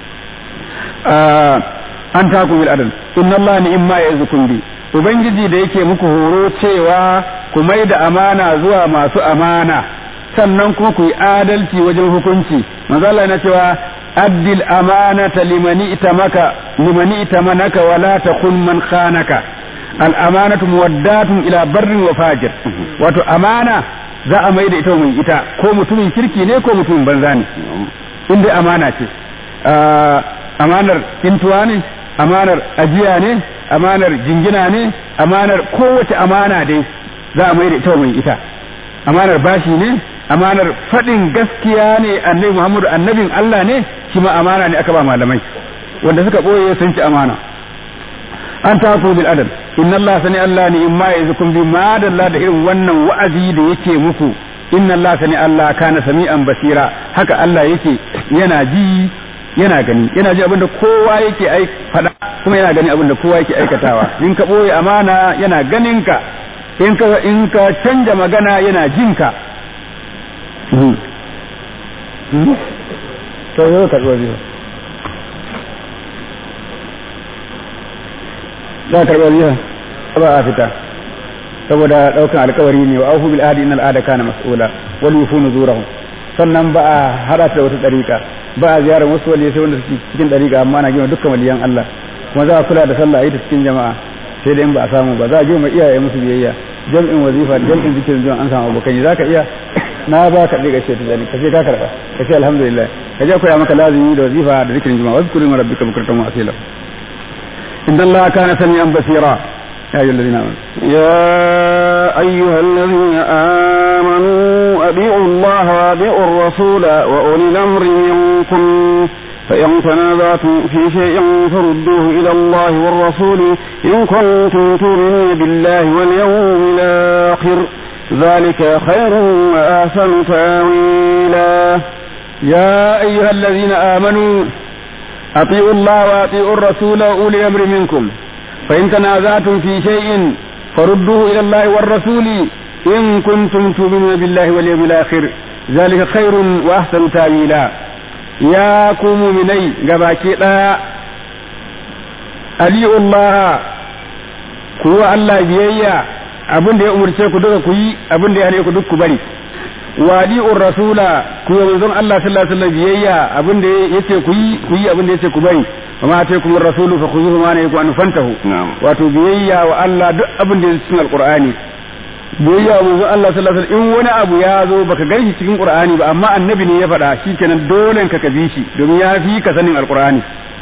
an taku bil adl inna allaha ni'ma yazukum bi ubangiji da yake muku horo cewa ku mai da amana zuwa masu amana sannan kuma ku yi adalci wajen hukunci manzo Allah yana cewa addil amanata limani itamaka limani itamanaka wala takun man khanaka al amanatu muwaddatun ila barrin wa fajir wato amana za a mai da ita mai ita ko mutumin kirki ne ko mutumin banza ne inda amana ce amanar kintuwa ne amanar ajiya ne amanar jingina ne amanar kowace amana dai za a mai da ita mai ita amanar bashi ne amanar faɗin gaskiya ne annabi Muhammadu annabin Allah ne shi ma amana ne aka ba malamai wanda suka ɓoye sun ci amana an tafu bil adal inna Allah sani Allah ne in ma yazukum bi ma dalla da irin wannan wa'azi da yake muku inna Allah sani Allah kana sami'an basira haka Allah yake yana ji yana gani yana ji abinda kowa yake ai fada kuma yana gani abinda kowa yake aikatawa in ka ɓoye amana yana ganin ka in ka in ka canja magana yana jin ka to yau ka zuwa biyu za ka karɓar biyu ba a fita saboda ɗaukan alkawari ne wa aufu bil ahdi innal ahda kana mas'ula wal yufu nuzurahum sannan ba a hada da wata dariƙa ba a ziyarar wasu waliyai sai wanda suke cikin dariƙa amma na gina dukkan waliyan Allah kuma za a kula da sallah a yi ta cikin jama'a sai da in ba a samu ba za a girma iyaye musu biyayya jam'in wazifa da jam'in zikirin zuwa an samu abokai za ka iya na ba ka ɗiga ce ta zani ka ce ka karɓa ka ce alhamdulillah ka je koya maka lazimi da wazifa da zikirin juma'a wasu kullum rabbika bukratan wa asila inna allaha kana sami'an basira يا أيها الذين آمنوا يا أيها الذين آمنوا أبيعوا الله وأبيعوا الرسول وأولي الأمر منكم فإن تنازعتم في شيء فردوه إلى الله والرسول إن كنتم تؤمنون بالله واليوم الآخر ذلك خير وأحسن تاويلا يا أيها الذين آمنوا أطيعوا الله وأطيعوا الرسول وأولي الأمر منكم فإن تنازعتم في شيء فردوه إلى الله والرسول إن كنتم تؤمنون بالله واليوم الآخر ذلك خير وأحسن تاويلا يا كوم مني غباكي لا أليء الله كو الله بيئيا abin da ya umarce ku duka ku yi abin da ya hane ku duk ku bari wadi'ur rasula ku yi manzon Allah sallallahu alaihi wasallam biyayya abin da yace ku yi ku yi abin da yace ku bari وما أتيكم الرسول فخذوه ما نهيكم عنه فانتهوا wato biyayya wa Allah duk abin da cikin alqur'ani biyayya wa manzon Allah sallallahu alaihi wasallam in wani abu ya zo baka gani cikin qur'ani ba amma annabi ne ya faɗa shikenan dole ka kabi shi domin ya fi ka sanin alqur'ani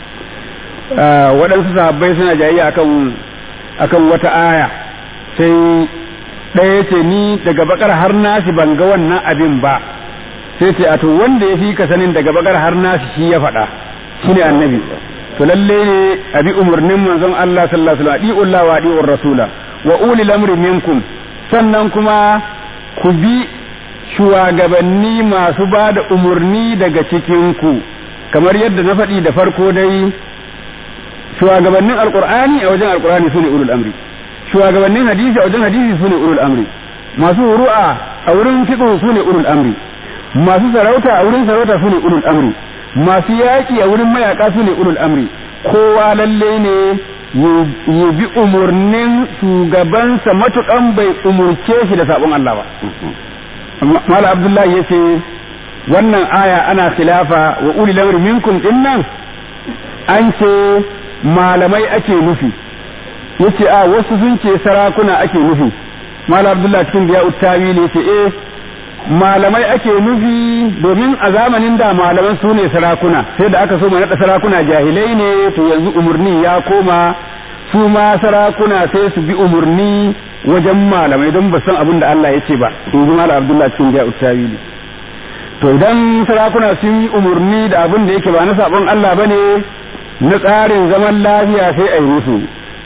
waɗansu sahabbai suna jayayya akan akan wata aya sai ɗaya ce ni daga bakar har nasi ban ga wannan abin ba sai ce a to wanda ya fi ka sanin daga bakar har nasi shi ya faɗa shine annabi to lalle ne a bi umarnin manzon Allah sallallahu alaihi wasallam adi'ullah wa adi'ur rasula wa ulil amri minkum sannan kuma ku bi shugabanni masu ba da umarni daga cikin ku kamar yadda na faɗi da farko dai shugabannin alqur'ani a wajen alqur'ani sune ulul amri shugabannin hadisi a wajen hadisi sune ulul amri masu ru'a a wurin fiqh sune ulul amri masu sarauta a wurin sarauta sune ulul amri masu yaƙi a wurin mayaƙa su ne ulul amri kowa lalle ne ya bi umarnin shugabansa matuƙan bai umurce shi da sabon Allah ba. Mala Abdullahi ya ce wannan aya ana khilafa wa ulil amri minkum din nan an ce malamai ake nufi yace a wasu sun ce sarakuna ake nufi Mala Abdullahi cikin biya uttawi ne ce eh malamai ake nufi domin a zamanin da malaman su ne sarakuna sai da aka so mu naɗa sarakuna jahilai ne to yanzu umarni ya koma su ma sarakuna sai su bi umarni wajen malamai don ba san abin da Allah ya ce ba in ji malam Abdullah cikin biya uttawi ne to idan sarakuna sun yi umarni da abin da yake ba na sabon Allah bane na tsarin zaman lafiya sai a yi musu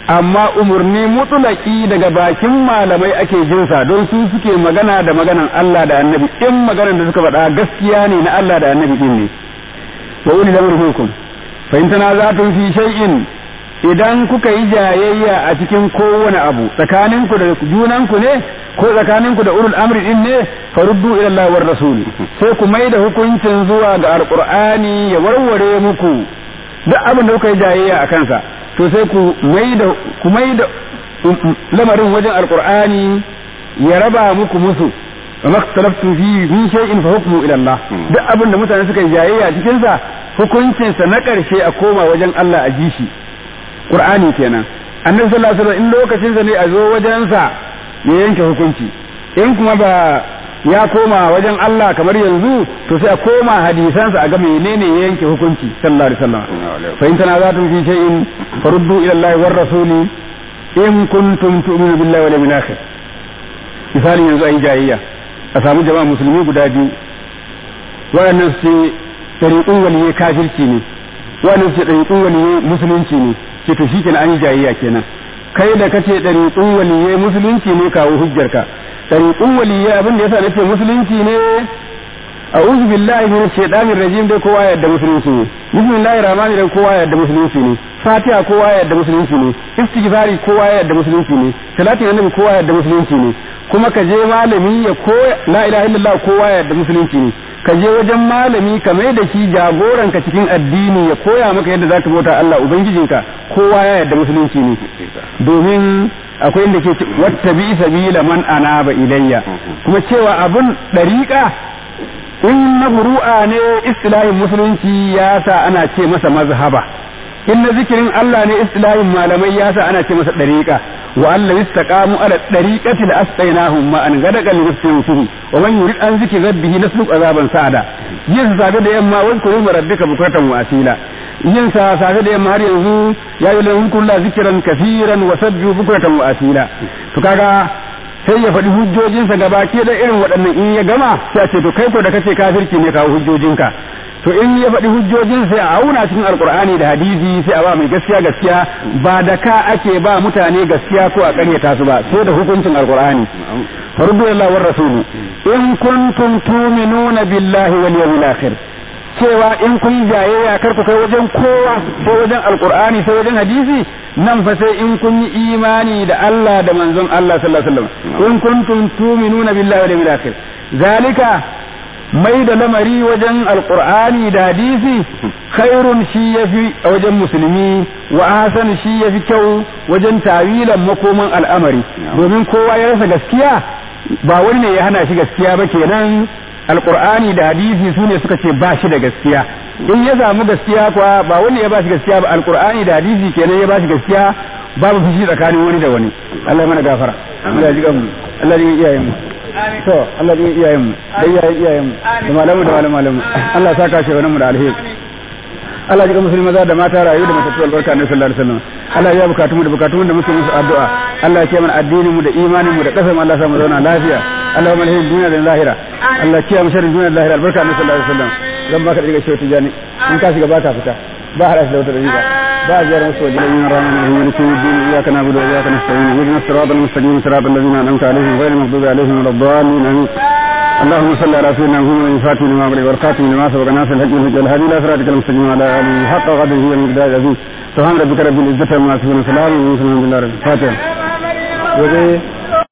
amma umarni mutulaki daga bakin malamai ake jinsa don su suke magana da maganan Allah da annabi in maganan da suka faɗa gaskiya ne na Allah da annabi din ne wa uli da minkum fa in tanaza'tum fi shay'in idan kuka yi jayayya a cikin kowane abu tsakaninku da junanku ne ko tsakaninku da ulul amri din ne faruddu ila Allah war rasul sai ku mai da hukuncin zuwa ga alqur'ani ya warware muku duk abin da kuka yi jayayya a kansa to sai ku mai da ku mai da lamarin wajen alqur'ani ya raba muku musu wa maktalaftu fi min shay'in fa hukmu ila Allah duk abin da mutane suka yi jayayya cikin sa hukuncin sa na karshe a koma wajen Allah a ji shi Qur'ani kenan annabi sallallahu alaihi wasallam in lokacin sa ne a zo wajen sa ya yanke hukunci in kuma ba ya koma wajen Allah kamar yanzu to sai a koma hadisansa a ga menene ya yanke hukunci sallallahu alaihi wasallam fa in tanaza'tum fi shay'in faruddu ila Allah war rasuli in kuntum tu'minu billahi wal yawmil akhir misali yanzu ayi jayayya a samu jama'a musulmi guda biyu waɗannan su ce tariqun waliyyi kafirci ne waɗannan su ce tariqun waliyyi musulunci ne ce to shikenan an yi jayayya kenan kai da kace dariqun waliyyi musulunci ne kawo hujjarka dariqun waliyyi abin da yasa nace musulunci ne a'udhu billahi minash shaitanir rajim dai kowa yadda musulunci ne bismillahir rahmanir rahim kowa yadda musulunci ne fatiha kowa yadda musulunci ne istighfari kowa yadda musulunci ne salatin annabi kowa yadda musulunci ne kuma ka je malami ya koya la ilaha illallah kowa yadda musulunci ne ka je wajen malami ka mai da shi jagoranka cikin addini ya koya maka yadda zaka bauta Allah ubangijinka kowa ya yadda musulunci ne domin akwai inda ke wata bi sabila man anaba ilayya kuma cewa abun dariƙa in na buru'a ne istilahin musulunci ya sa ana ce masa mazhaba in na zikirin Allah ne istilahin malamai ya sa ana ce masa dariƙa wa Allah istaqamu ala dariqati la asqainahum ma an gadaqa li nafsihi fihi wa man yurid an zikri rabbihi nasluk azaban sa'ada yin sabe da yamma wa kuru rabbika bukratan wa asila yin sa safe da yamma har yanzu ya yi lahum kullu zikran kaseeran wa sabbihu bukratan wa asila to kaga sai ya faɗi hujjojinsa gaba ke da irin waɗannan in ya gama sai a ce to kai ko da kace kafirci ne kawo hujjojinka to in ya faɗi hujjojin sai a auna cikin alkur'ani da hadisi sai a ba mai gaskiya gaskiya ba da ka ake ba mutane gaskiya ko a ƙaryata su ba sai da hukuncin alkur'ani fardu lillahi war rasulu in kuntum tu'minuna billahi wal yawmil akhir cewa in kun jayayya kar ku kai wajen kowa sai wajen alkur'ani sai wajen hadisi nan fa sai in kun yi imani da Allah da manzon Allah sallallahu alaihi wasallam in kuntum tu'minuna billahi wal yawmil akhir zalika mai da lamari wajen alkur'ani da hadisi khairun shi yafi a wajen musulmi wa hasan shi yafi kyau wajen tawilan makoman al'amari domin kowa ya rasa gaskiya ba wani ne ya hana shi gaskiya ba kenan alkur'ani da hadisi su ne suka ce ba shi da gaskiya in ya samu gaskiya kuwa ba wani ya ba shi gaskiya ba alkur'ani da hadisi kenan ya ba shi gaskiya babu fushi tsakanin wani da wani Allah ya mana gafara Allah ya ji mu Allah ya iyayen mu to Allah ya iyayen mu da iyayen iyayen mu da malamu da malamu malamu Allah ya saka shi wannan mu da alheri Allah ya ji musulmi maza da mata rayu da matattu albarka na sallallahu alaihi wasallam Allah ya bukatu mu da bukatu da muke musu addu'a Allah ya kiyaye addinin mu da imanin mu da kasar Allah ya sa mu zauna lafiya Allah ya malhin duniya da lahira Allah ya kiyaye sharrin duniya da lahira albarka na sallallahu alaihi wasallam zan baka daga shi wata jani in ka shiga baka fita ba hada shi da wata daga ba a jiyar wasu wajen yin ranar da hanyar su din iyaka na budu iyaka na sa'in wajen siratal mustaqim siratal ladzina an'amta alaihim ghayril maghdubi alaihim waladdallin amin اللهم صل على سيدنا محمد الفاتح لما أغلق والخاتم لما سبق ناصر الحق والهدى الهادي إلى صراطك المستقيم وعلى آله حق قدره ومقداره العظيم سبحان ربك رب العزة عما يصفون وسلام على المرسلين الحمد لله رب الفاتحة